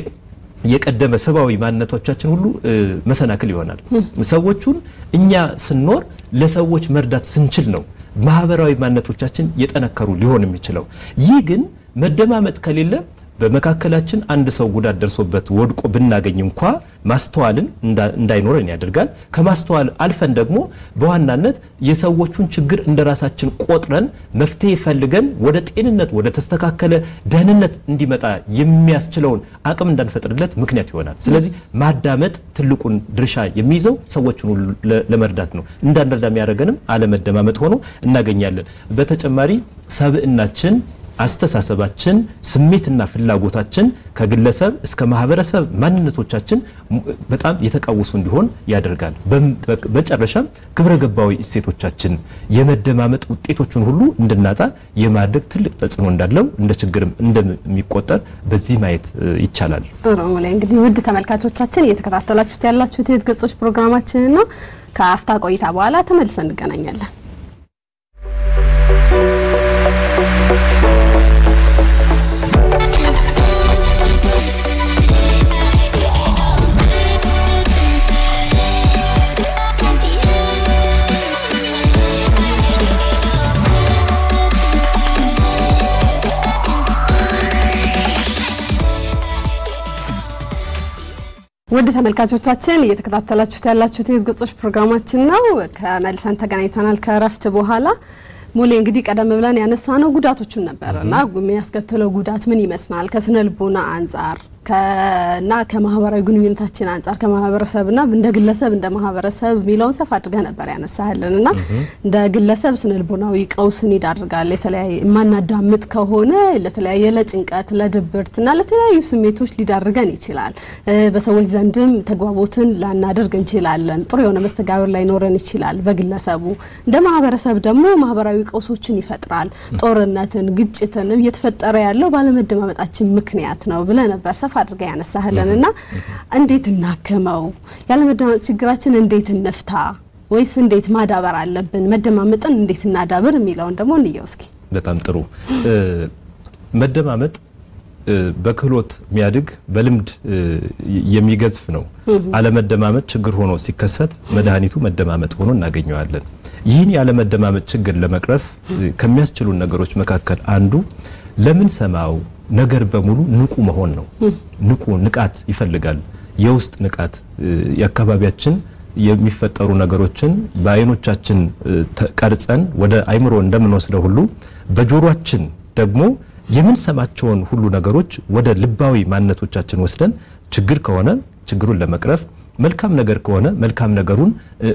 የቀደመ ሰብአዊ ማንነቶቻችን ሁሉ መሰናክል ይሆናል። ሰዎቹን እኛ ስንኖር ለሰዎች መርዳት ስንችል ነው ማህበራዊ ማንነቶቻችን የጠነከሩ ሊሆን የሚችለው። ይህ ግን መደማመጥ ከሌለ በመካከላችን አንድ ሰው ጉዳት ደርሶበት ወድቆ ብናገኝ እንኳ ማስተዋልን እንዳይኖረን ያደርጋል። ከማስተዋል አልፈን ደግሞ በዋናነት የሰዎቹን ችግር እንደ ራሳችን ቆጥረን መፍትሄ ፈልገን ወደ ጤንነት ወደ ተስተካከለ ደህንነት እንዲመጣ የሚያስችለውን አቅም እንዳንፈጥርለት ምክንያት ይሆናል። ስለዚህ ማዳመጥ ትልቁን ድርሻ የሚይዘው ሰዎችን ሁሉ ለመርዳት ነው። እንዳንረዳ የሚያደርገንም አለመደማመጥ ሆኖ እናገኛለን። በተጨማሪ ሰብዕናችን አስተሳሰባችን፣ ስሜትና ፍላጎታችን ከግለሰብ እስከ ማህበረሰብ ማንነቶቻችን በጣም የተቃወሱ እንዲሆን ያደርጋል። በመጨረሻም ግብረ ገባዊ እሴቶቻችን የመደማመጥ ውጤቶችን ሁሉ እንድናጣ የማድረግ ትልቅ ተጽዕኖ እንዳለው እንደ ችግርም እንደሚቆጠር በዚህ ማየት ይቻላል። ጥሩ ላይ እንግዲህ ውድ ተመልካቾቻችን እየተከታተላችሁት ያላችሁት የህይወት ገጾች ፕሮግራማችን ነው። ከአፍታ ቆይታ በኋላ ተመልሰን እንገናኛለን። ውድ ተመልካቾቻችን እየተከታተላችሁት ያላችሁት የህይወት ገጾች ፕሮግራማችን ነው። ከመልሰን ተገናኝተናል ከእረፍት በኋላ። ሙሌ እንግዲህ ቀደም ብለን ያነሳ ነው ጉዳቶቹን ነበር እና የሚያስከትለው ጉዳት ምን ይመስላል ከስነ ልቦና አንጻር እና ከማህበራዊ ግንኙነታችን አንጻር ከማህበረሰብና እንደ ግለሰብ እንደ ማህበረሰብ የሚለውን ሰፋ አድርገህ ነበር ያነሳህልን እና እንደ ግለሰብ ስነ ልቦናዊ ቀውስን ይዳርጋል። የተለያየ የማናዳምጥ ከሆነ ለተለያየ ለጭንቀት፣ ለድብርት እና ለተለያዩ ስሜቶች ሊዳርገን ይችላል። በሰዎች ዘንድም ተግባቦትን ላናደርግ እንችላለን። ጥሩ የሆነ መስተጋብር ላይኖረን ይችላል በግለሰቡ። እንደ ማህበረሰብ ደግሞ ማህበራዊ ቀውሶችን ይፈጥራል። ጦርነትን፣ ግጭትን እየተፈጠረ ያለው ባለመደማመጣችን ምክንያት ነው ብለህ ነበር ሰፋ አድርጋ ያነሳህልን እና እንዴት እናክመው? ያለመደማመጥ ችግራችን እንዴት እንፍታ? ወይስ እንዴት ማዳበር አለብን? መደማመጥን እንዴት እናዳብር የሚለውን ደግሞ እንየው እስኪ። በጣም ጥሩ። መደማመጥ በክህሎት የሚያድግ በልምድ የሚገዝፍ ነው። አለመደማመጥ ችግር ሆኖ ሲከሰት መድኃኒቱ መደማመጥ ሆኖ እናገኘዋለን። ይህን ያለመደማመጥ ችግር ለመቅረፍ ከሚያስችሉን ነገሮች መካከል አንዱ ለምን ሰማው ነገር በሙሉ ንቁ መሆን ነው። ንቁ ንቃት ይፈልጋል። የውስጥ ንቃት የአካባቢያችን የሚፈጠሩ ነገሮችን በአይኖቻችን ቀርጸን ወደ አይምሮ እንደምንወስደው ሁሉ በጆሮአችን ደግሞ የምንሰማቸውን ሁሉ ነገሮች ወደ ልባዊ ማንነቶቻችን ወስደን ችግር ከሆነ ችግሩን ለመቅረፍ መልካም ነገር ከሆነ መልካም ነገሩን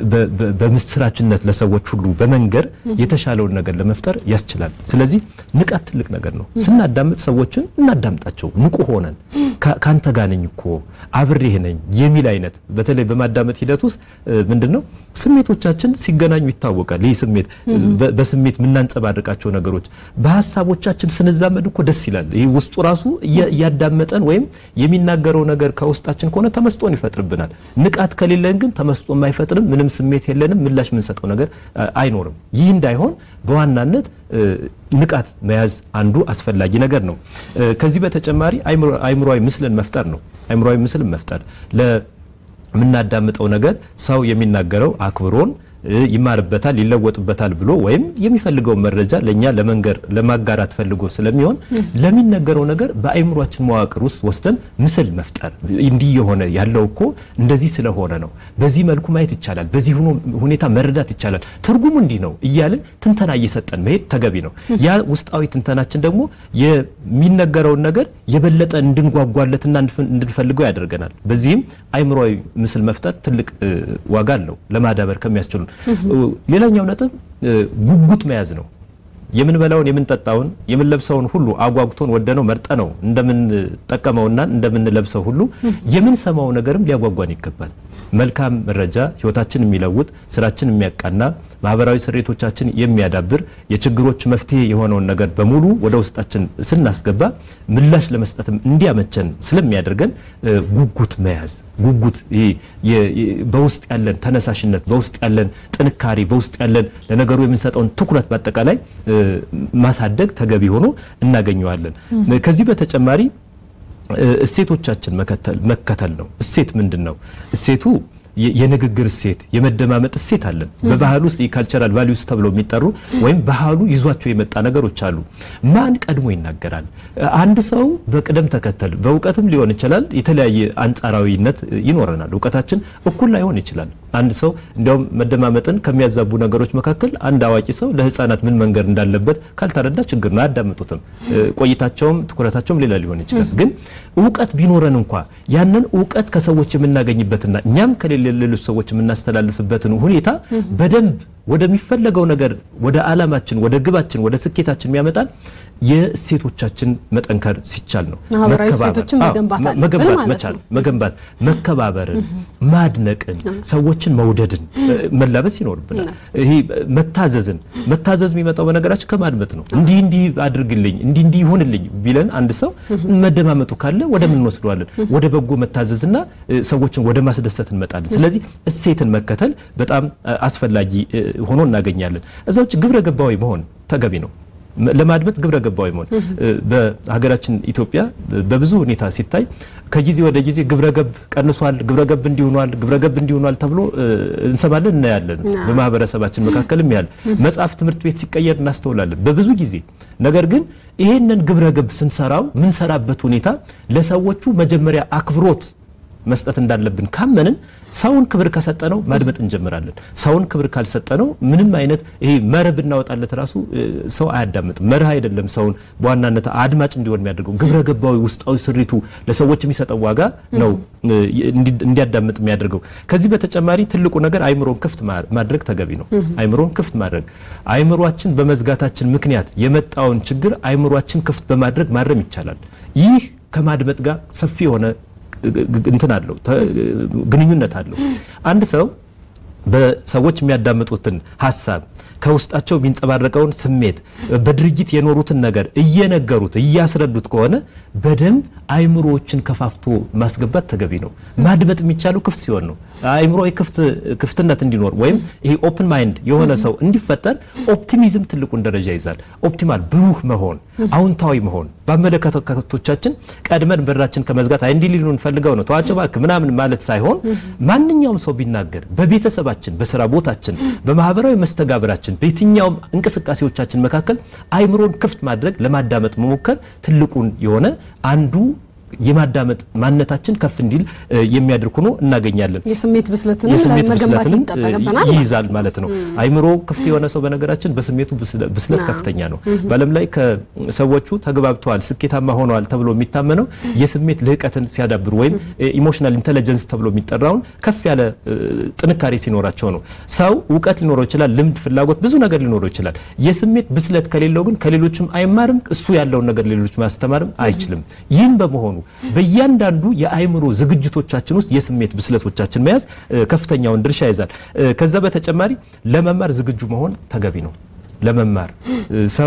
በምስራችነት ለሰዎች ሁሉ በመንገር የተሻለውን ነገር ለመፍጠር ያስችላል። ስለዚህ ንቃት ትልቅ ነገር ነው። ስናዳምጥ ሰዎችን እናዳምጣቸው ንቁ ሆነን ካንተ ጋር ነኝ እኮ አብሬህ ነኝ የሚል አይነት በተለይ በማዳመጥ ሂደት ውስጥ ምንድነው ስሜቶቻችን ሲገናኙ ይታወቃል። ይህ ስሜት በስሜት የምናንጸባርቃቸው ነገሮች በሀሳቦቻችን ስንዛመድ እኮ ደስ ይላል። ይህ ውስጡ ራሱ እያዳመጠን ወይም የሚናገረው ነገር ከውስጣችን ከሆነ ተመስጦን ይፈጥርብናል። ንቃት ከሌለን ግን ተመስጦም አይፈጥርም። ምንም ስሜት የለንም። ምላሽ የምንሰጠው ነገር አይኖርም። ይህ እንዳይሆን በዋናነት ንቃት መያዝ አንዱ አስፈላጊ ነገር ነው። ከዚህ በተጨማሪ አይምሯዊ ምስልን መፍጠር ነው። አይምሯዊ ምስልን መፍጠር ለምናዳምጠው ነገር ሰው የሚናገረው አክብሮን ይማርበታል፣ ይለወጥበታል ብሎ ወይም የሚፈልገውን መረጃ ለእኛ ለመንገር ለማጋራት ፈልጎ ስለሚሆን ለሚነገረው ነገር በአይምሯችን መዋቅር ውስጥ ወስደን ምስል መፍጠር እንዲህ የሆነ ያለው እኮ እንደዚህ ስለሆነ ነው፣ በዚህ መልኩ ማየት ይቻላል፣ በዚህ ሁኔታ መረዳት ይቻላል፣ ትርጉሙ እንዲህ ነው እያልን ትንተና እየሰጠን መሄድ ተገቢ ነው። ያ ውስጣዊ ትንተናችን ደግሞ የሚነገረውን ነገር የበለጠ እንድንጓጓለትና እንድንፈልገው ያደርገናል። በዚህም አይምሯዊ ምስል መፍጠር ትልቅ ዋጋ አለው ለማዳበር ከሚያስችሉ ሌላኛው ነጥብ ጉጉት መያዝ ነው። የምንበላውን የምንጠጣውን የምንለብሰውን ሁሉ አጓጉቶን ወደነው መርጠነው እንደምንጠቀመውና እንደምንለብሰው ሁሉ የምንሰማው ነገርም ሊያጓጓን ይገባል። መልካም መረጃ ህይወታችን የሚለውጥ ስራችን የሚያቃና ማህበራዊ ስሬቶቻችን የሚያዳብር የችግሮች መፍትሄ የሆነውን ነገር በሙሉ ወደ ውስጣችን ስናስገባ ምላሽ ለመስጠትም እንዲያመቸን ስለሚያደርገን ጉጉት መያዝ ጉጉት በውስጥ ያለን ተነሳሽነት፣ በውስጥ ያለን ጥንካሬ፣ በውስጥ ያለን ለነገሩ የምንሰጠውን ትኩረት በአጠቃላይ ማሳደግ ተገቢ ሆኖ እናገኘዋለን። ከዚህ በተጨማሪ እሴቶቻችን መከተል ነው። እሴት ምንድን ነው? እሴቱ የንግግር እሴት፣ የመደማመጥ እሴት አለን። በባህል ውስጥ የካልቸራል ቫሊዩስ ተብለው የሚጠሩ ወይም ባህሉ ይዟቸው የመጣ ነገሮች አሉ። ማን ቀድሞ ይናገራል? አንድ ሰው በቅደም ተከተል በእውቀትም ሊሆን ይችላል። የተለያየ አንጻራዊነት ይኖረናል። እውቀታችን እኩል ላይሆን ይችላል። አንድ ሰው እንዲያውም መደማመጥን ከሚያዛቡ ነገሮች መካከል አንድ አዋቂ ሰው ለሕፃናት ምን መንገር እንዳለበት ካልተረዳ ችግር ነው፣ አያዳምጡትም። ቆይታቸውም ትኩረታቸውም ሌላ ሊሆን ይችላል። ግን እውቀት ቢኖረን እንኳ ያንን እውቀት ከሰዎች የምናገኝበትና እኛም ከሌለ ሌሎች ሰዎች የምናስተላልፍበትን ሁኔታ በደንብ ወደሚፈለገው ነገር ወደ ዓላማችን፣ ወደ ግባችን፣ ወደ ስኬታችን የሚያመጣን የእሴቶቻችን መጠንከር ሲቻል ነው። ማህበራዊ እሴቶችን መገንባት አለብን መገንባት ማለት መቻል ነው። መገንባት መከባበርን፣ ማድነቅን፣ ሰዎችን መውደድን መላበስ ይኖርብናል። ይሄ መታዘዝን መታዘዝ የሚመጣው በነገራችን ከማድመጥ ነው። እንዲህ እንዲህ አድርግልኝ እንዲህ እንዲህ ይሁንልኝ ቢለን አንድ ሰው መደማመጡ ካለ ወደ ምን እንወስደዋለን? ወደ በጎ መታዘዝና ሰዎችን ወደ ማስደሰት እንመጣለን። ስለዚህ እሴትን መከተል በጣም አስፈላጊ ሆኖ እናገኛለን። እዛ ውጭ ግብረ ገባዊ መሆን ተገቢ ነው። ለማድመጥ ግብረ ገባዊ መሆን በሀገራችን ኢትዮጵያ በብዙ ሁኔታ ሲታይ ከጊዜ ወደ ጊዜ ግብረ ገብ ቀንሷል፣ ግብረ ገብ እንዲሆኗል፣ ግብረ ገብ እንዲሆኗል ተብሎ እንሰማለን፣ እናያለን። በማህበረሰባችን መካከልም ያለ መጽሐፍ ትምህርት ቤት ሲቀየር እናስተውላለን በብዙ ጊዜ። ነገር ግን ይሄንን ግብረ ገብ ስንሰራው ምንሰራበት ሁኔታ ለሰዎቹ መጀመሪያ አክብሮት መስጠት እንዳለብን ካመንን ሰውን ክብር ከሰጠነው ማድመጥ እንጀምራለን። ሰውን ክብር ካልሰጠነው ምንም አይነት ይሄ መርህ ብናወጣለት ራሱ ሰው አያዳምጥም። መርህ አይደለም ሰውን በዋናነት አድማጭ እንዲሆን የሚያደርገው ግብረ ገባዊ ውስጣዊ ስሪቱ ለሰዎች የሚሰጠው ዋጋ ነው እንዲያዳምጥ የሚያደርገው። ከዚህ በተጨማሪ ትልቁ ነገር አይምሮን ክፍት ማድረግ ተገቢ ነው። አይምሮን ክፍት ማድረግ አይምሯችን በመዝጋታችን ምክንያት የመጣውን ችግር አይምሯችን ክፍት በማድረግ ማረም ይቻላል። ይህ ከማድመጥ ጋር ሰፊ የሆነ እንትን አለው ግንኙነት አለው። አንድ ሰው በሰዎች የሚያዳምጡትን ሀሳብ ከውስጣቸው የሚንጸባረቀውን ስሜት በድርጊት የኖሩትን ነገር እየነገሩት እያስረዱት ከሆነ በደንብ አይምሮዎችን ከፋፍቶ ማስገባት ተገቢ ነው። ማድመጥ የሚቻለው ክፍት ሲሆን ነው። አይምሮ ክፍትነት እንዲኖር ወይም ይሄ ኦፕን ማይንድ የሆነ ሰው እንዲፈጠር ኦፕቲሚዝም ትልቁን ደረጃ ይዛል። ኦፕቲማል ብሩህ መሆን፣ አዎንታዊ መሆን በአመለካከቶቻችን ቀድመን በራችን ከመዝጋት አይ እንዲህ ሊሉን ፈልገው ነው ተዋቸው እባክህ ምናምን ማለት ሳይሆን ማንኛውም ሰው ቢናገር በቤተሰባችን፣ በስራ ቦታችን፣ በማህበራዊ መስተጋብራችን፣ በየትኛውም እንቅስቃሴዎቻችን መካከል አይምሮን ክፍት ማድረግ ለማዳመጥ መሞከር ትልቁን የሆነ አንዱ የማዳመጥ ማንነታችን ከፍ እንዲል የሚያደርግ ሆኖ እናገኛለን። የስሜት ብስለትን የስሜት መገንባት ብስለትንም ይጠበቅብናል ይይዛል ማለት ነው። አይምሮ ክፍት የሆነ ሰው በነገራችን በስሜቱ ብስለት ከፍተኛ ነው። በዓለም ላይ ከሰዎቹ ተግባብተዋል፣ ስኬታማ ሆነዋል ተብሎ የሚታመነው የስሜት ልህቀትን ሲያዳብሩ ወይም ኢሞሽናል ኢንቴሊጀንስ ተብሎ የሚጠራውን ከፍ ያለ ጥንካሬ ሲኖራቸው ነው። ሰው እውቀት ሊኖረው ይችላል፣ ልምድ፣ ፍላጎት፣ ብዙ ነገር ሊኖረው ይችላል። የስሜት ብስለት ከሌለው ግን ከሌሎችም አይማርም፣ እሱ ያለውን ነገር ሌሎች ማስተማርም አይችልም። ይህም በመሆኑ በእያንዳንዱ የአእምሮ ዝግጅቶቻችን ውስጥ የስሜት ብስለቶቻችን መያዝ ከፍተኛውን ድርሻ ይዛል። ከዛ በተጨማሪ ለመማር ዝግጁ መሆን ተገቢ ነው። ለመማር ሰው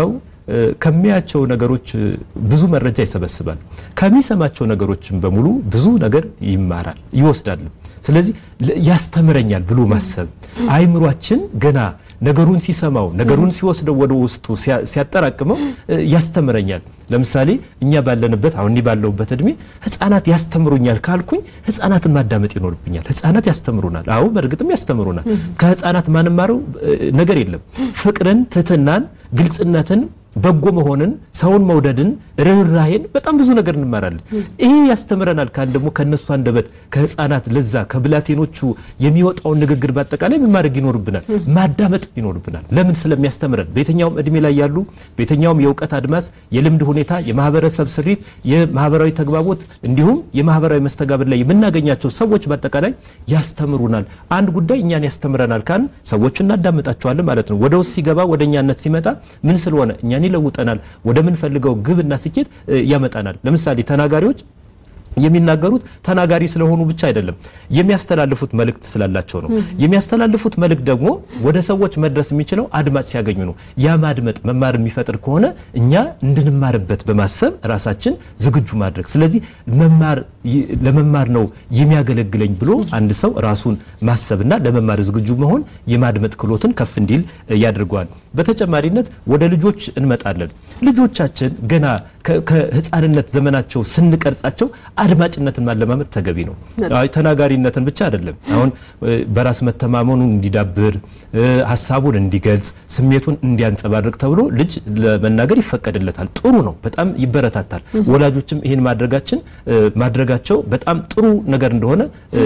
ከሚያቸው ነገሮች ብዙ መረጃ ይሰበስባል። ከሚሰማቸው ነገሮችን በሙሉ ብዙ ነገር ይማራል፣ ይወስዳል። ስለዚህ ያስተምረኛል ብሎ ማሰብ አይምሯችን ገና ነገሩን ሲሰማው ነገሩን ሲወስደው ወደ ውስጡ ሲያጠራቅመው ያስተምረኛል። ለምሳሌ እኛ ባለንበት አሁን ባለሁበት እድሜ ሕፃናት ያስተምሩኛል ካልኩኝ ሕፃናትን ማዳመጥ ይኖርብኛል። ሕፃናት ያስተምሩናል። አዎ በእርግጥም ያስተምሩናል። ከሕፃናት ማንማረው ነገር የለም። ፍቅርን፣ ትህትናን፣ ግልጽነትን በጎ መሆንን፣ ሰውን መውደድን፣ ርኅራሄን በጣም ብዙ ነገር እንማራለን። ይሄ ያስተምረናል ካል ደግሞ ከነሱ አንደበት ከህፃናት ለዛ ከብላቴኖቹ የሚወጣውን ንግግር በአጠቃላይ ምን ማድረግ ይኖርብናል? ማዳመጥ ይኖርብናል። ለምን? ስለሚያስተምረን በየትኛውም እድሜ ላይ ያሉ በየትኛውም የእውቀት አድማስ፣ የልምድ ሁኔታ፣ የማህበረሰብ ስሪት፣ የማህበራዊ ተግባቦት እንዲሁም የማህበራዊ መስተጋብር ላይ የምናገኛቸው ሰዎች በአጠቃላይ ያስተምሩናል። አንድ ጉዳይ እኛን ያስተምረናል ካል ሰዎቹ እናዳምጣቸዋለን ማለት ነው። ወደ ውስጥ ሲገባ ወደ እኛነት ሲመጣ ምን ስለሆነ እኛን ይለውጠናል፣ ወደምንፈልገው ግብና ስኬት ያመጣናል። ለምሳሌ ተናጋሪዎች የሚናገሩት ተናጋሪ ስለሆኑ ብቻ አይደለም፣ የሚያስተላልፉት መልእክት ስላላቸው ነው። የሚያስተላልፉት መልእክት ደግሞ ወደ ሰዎች መድረስ የሚችለው አድማጭ ሲያገኙ ነው። ያ ማድመጥ መማር የሚፈጥር ከሆነ እኛ እንድንማርበት በማሰብ ራሳችን ዝግጁ ማድረግ። ስለዚህ መማር ለመማር ነው የሚያገለግለኝ ብሎ አንድ ሰው ራሱን ማሰብና ለመማር ዝግጁ መሆን የማድመጥ ክህሎትን ከፍ እንዲል ያደርገዋል። በተጨማሪነት ወደ ልጆች እንመጣለን። ልጆቻችን ገና ከህፃንነት ዘመናቸው ስንቀርጻቸው አድማጭነትን ማለማመድ ተገቢ ነው። ተናጋሪነትን ብቻ አይደለም። አሁን በራስ መተማመኑን እንዲዳብር፣ ሀሳቡን እንዲገልጽ፣ ስሜቱን እንዲያንጸባርቅ ተብሎ ልጅ ለመናገር ይፈቀድለታል። ጥሩ ነው፣ በጣም ይበረታታል። ወላጆችም ይህን ማድረጋችን ማድረጋቸው በጣም ጥሩ ነገር እንደሆነ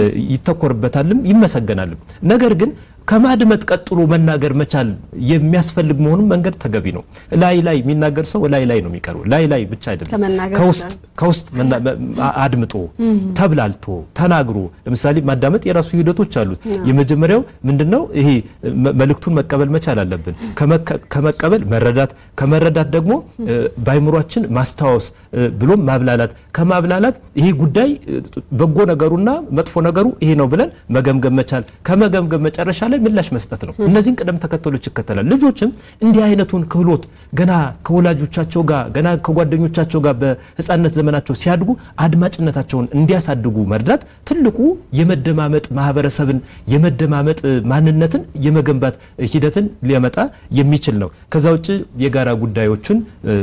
ይተኮርበታልም ይመሰገናልም። ነገር ግን ከማድመጥ ቀጥሎ መናገር መቻል የሚያስፈልግ መሆኑን መንገድ ተገቢ ነው። ላይ ላይ የሚናገር ሰው ላይ ላይ ነው የሚቀርበው። ላይ ላይ ብቻ አይደለም፣ ከውስጥ ከውስጥ አድምጦ ተብላልቶ ተናግሮ። ለምሳሌ ማዳመጥ የራሱ ሂደቶች አሉት። የመጀመሪያው ምንድነው? ይሄ መልእክቱን መቀበል መቻል አለብን። ከመቀበል መረዳት፣ ከመረዳት ደግሞ በአይምሯችን ማስታወስ ብሎም ማብላላት፣ ከማብላላት ይሄ ጉዳይ በጎ ነገሩና መጥፎ ነገሩ ይሄ ነው ብለን መገምገም መቻል፣ ከመገምገም መጨረሻ ላይ ምላሽ መስጠት ነው። እነዚህን ቅደም ተከተሎች ይከተላል። ልጆችም እንዲህ አይነቱን ክህሎት ገና ከወላጆቻቸው ጋር ገና ከጓደኞቻቸው ጋር በሕፃንነት ዘመናቸው ሲያድጉ አድማጭነታቸውን እንዲያሳድጉ መርዳት ትልቁ የመደማመጥ ማህበረሰብን የመደማመጥ ማንነትን የመገንባት ሂደትን ሊያመጣ የሚችል ነው። ከዛ ውጭ የጋራ ጉዳዮችን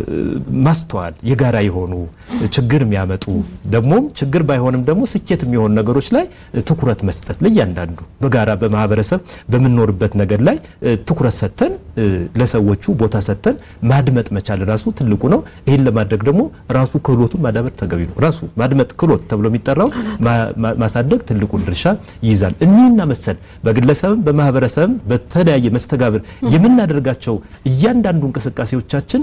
ማስተዋል የጋራ የሆኑ ችግር የሚያመጡ ደግሞም ችግር ባይሆንም ደግሞ ስኬት የሚሆኑ ነገሮች ላይ ትኩረት መስጠት ለእያንዳንዱ በጋራ በማህበረሰብ በምንኖርበት ነገር ላይ ትኩረት ሰጥተን ለሰዎቹ ቦታ ሰጥተን ማድመጥ መቻል ራሱ ትልቁ ነው። ይህን ለማድረግ ደግሞ ራሱ ክህሎቱን ማዳበር ተገቢ ነው። ራሱ ማድመጥ ክህሎት ተብሎ የሚጠራው ማሳደግ ትልቁን ድርሻ ይይዛል። እኒህና መሰል በግለሰብም በማህበረሰብም በተለያየ መስተጋብር የምናደርጋቸው እያንዳንዱ እንቅስቃሴዎቻችን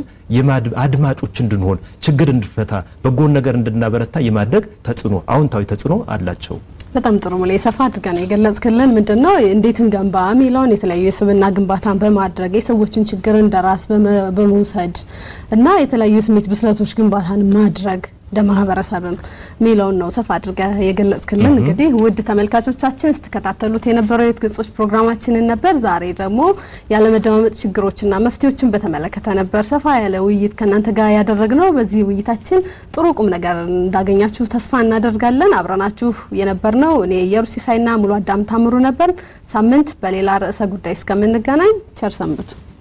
አድማጮች እንድንሆን ችግር እንድንፈታ በጎን ነገር እንድናበረታ የማድረግ ተጽዕኖ አዎንታዊ ተጽዕኖ አላቸው። በጣም ጥሩ ሙሌ ሰፋ አድርገን የገለጽክልን ምንድን ነው እንዴት እንገንባ የሚለውን የተለያዩ የስብዕና ግንባታን በማድረግ የሰዎችን ችግር እንደራስ በመውሰድ እና የተለያዩ የስሜት ብስለቶች ግንባታን ማድረግ እንደ ማህበረሰብም የሚለውን ነው ሰፋ አድርገህ የገለጽክልን። እንግዲህ ውድ ተመልካቾቻችን ስትከታተሉት የነበረው የሕይወት ገጾች ፕሮግራማችንን ነበር። ዛሬ ደግሞ ያለመደማመጥ ችግሮችና መፍትሄዎችን በተመለከተ ነበር ሰፋ ያለ ውይይት ከእናንተ ጋር ያደረግነው። በዚህ ውይይታችን ጥሩ ቁም ነገር እንዳገኛችሁ ተስፋ እናደርጋለን። አብረናችሁ የነበርነው እኔ ኢየሩስ ሲሳይና ሙሉ አዳም ታምሩ ነበር። ሳምንት በሌላ ርዕሰ ጉዳይ እስከምንገናኝ ቸር ሰንብቱ።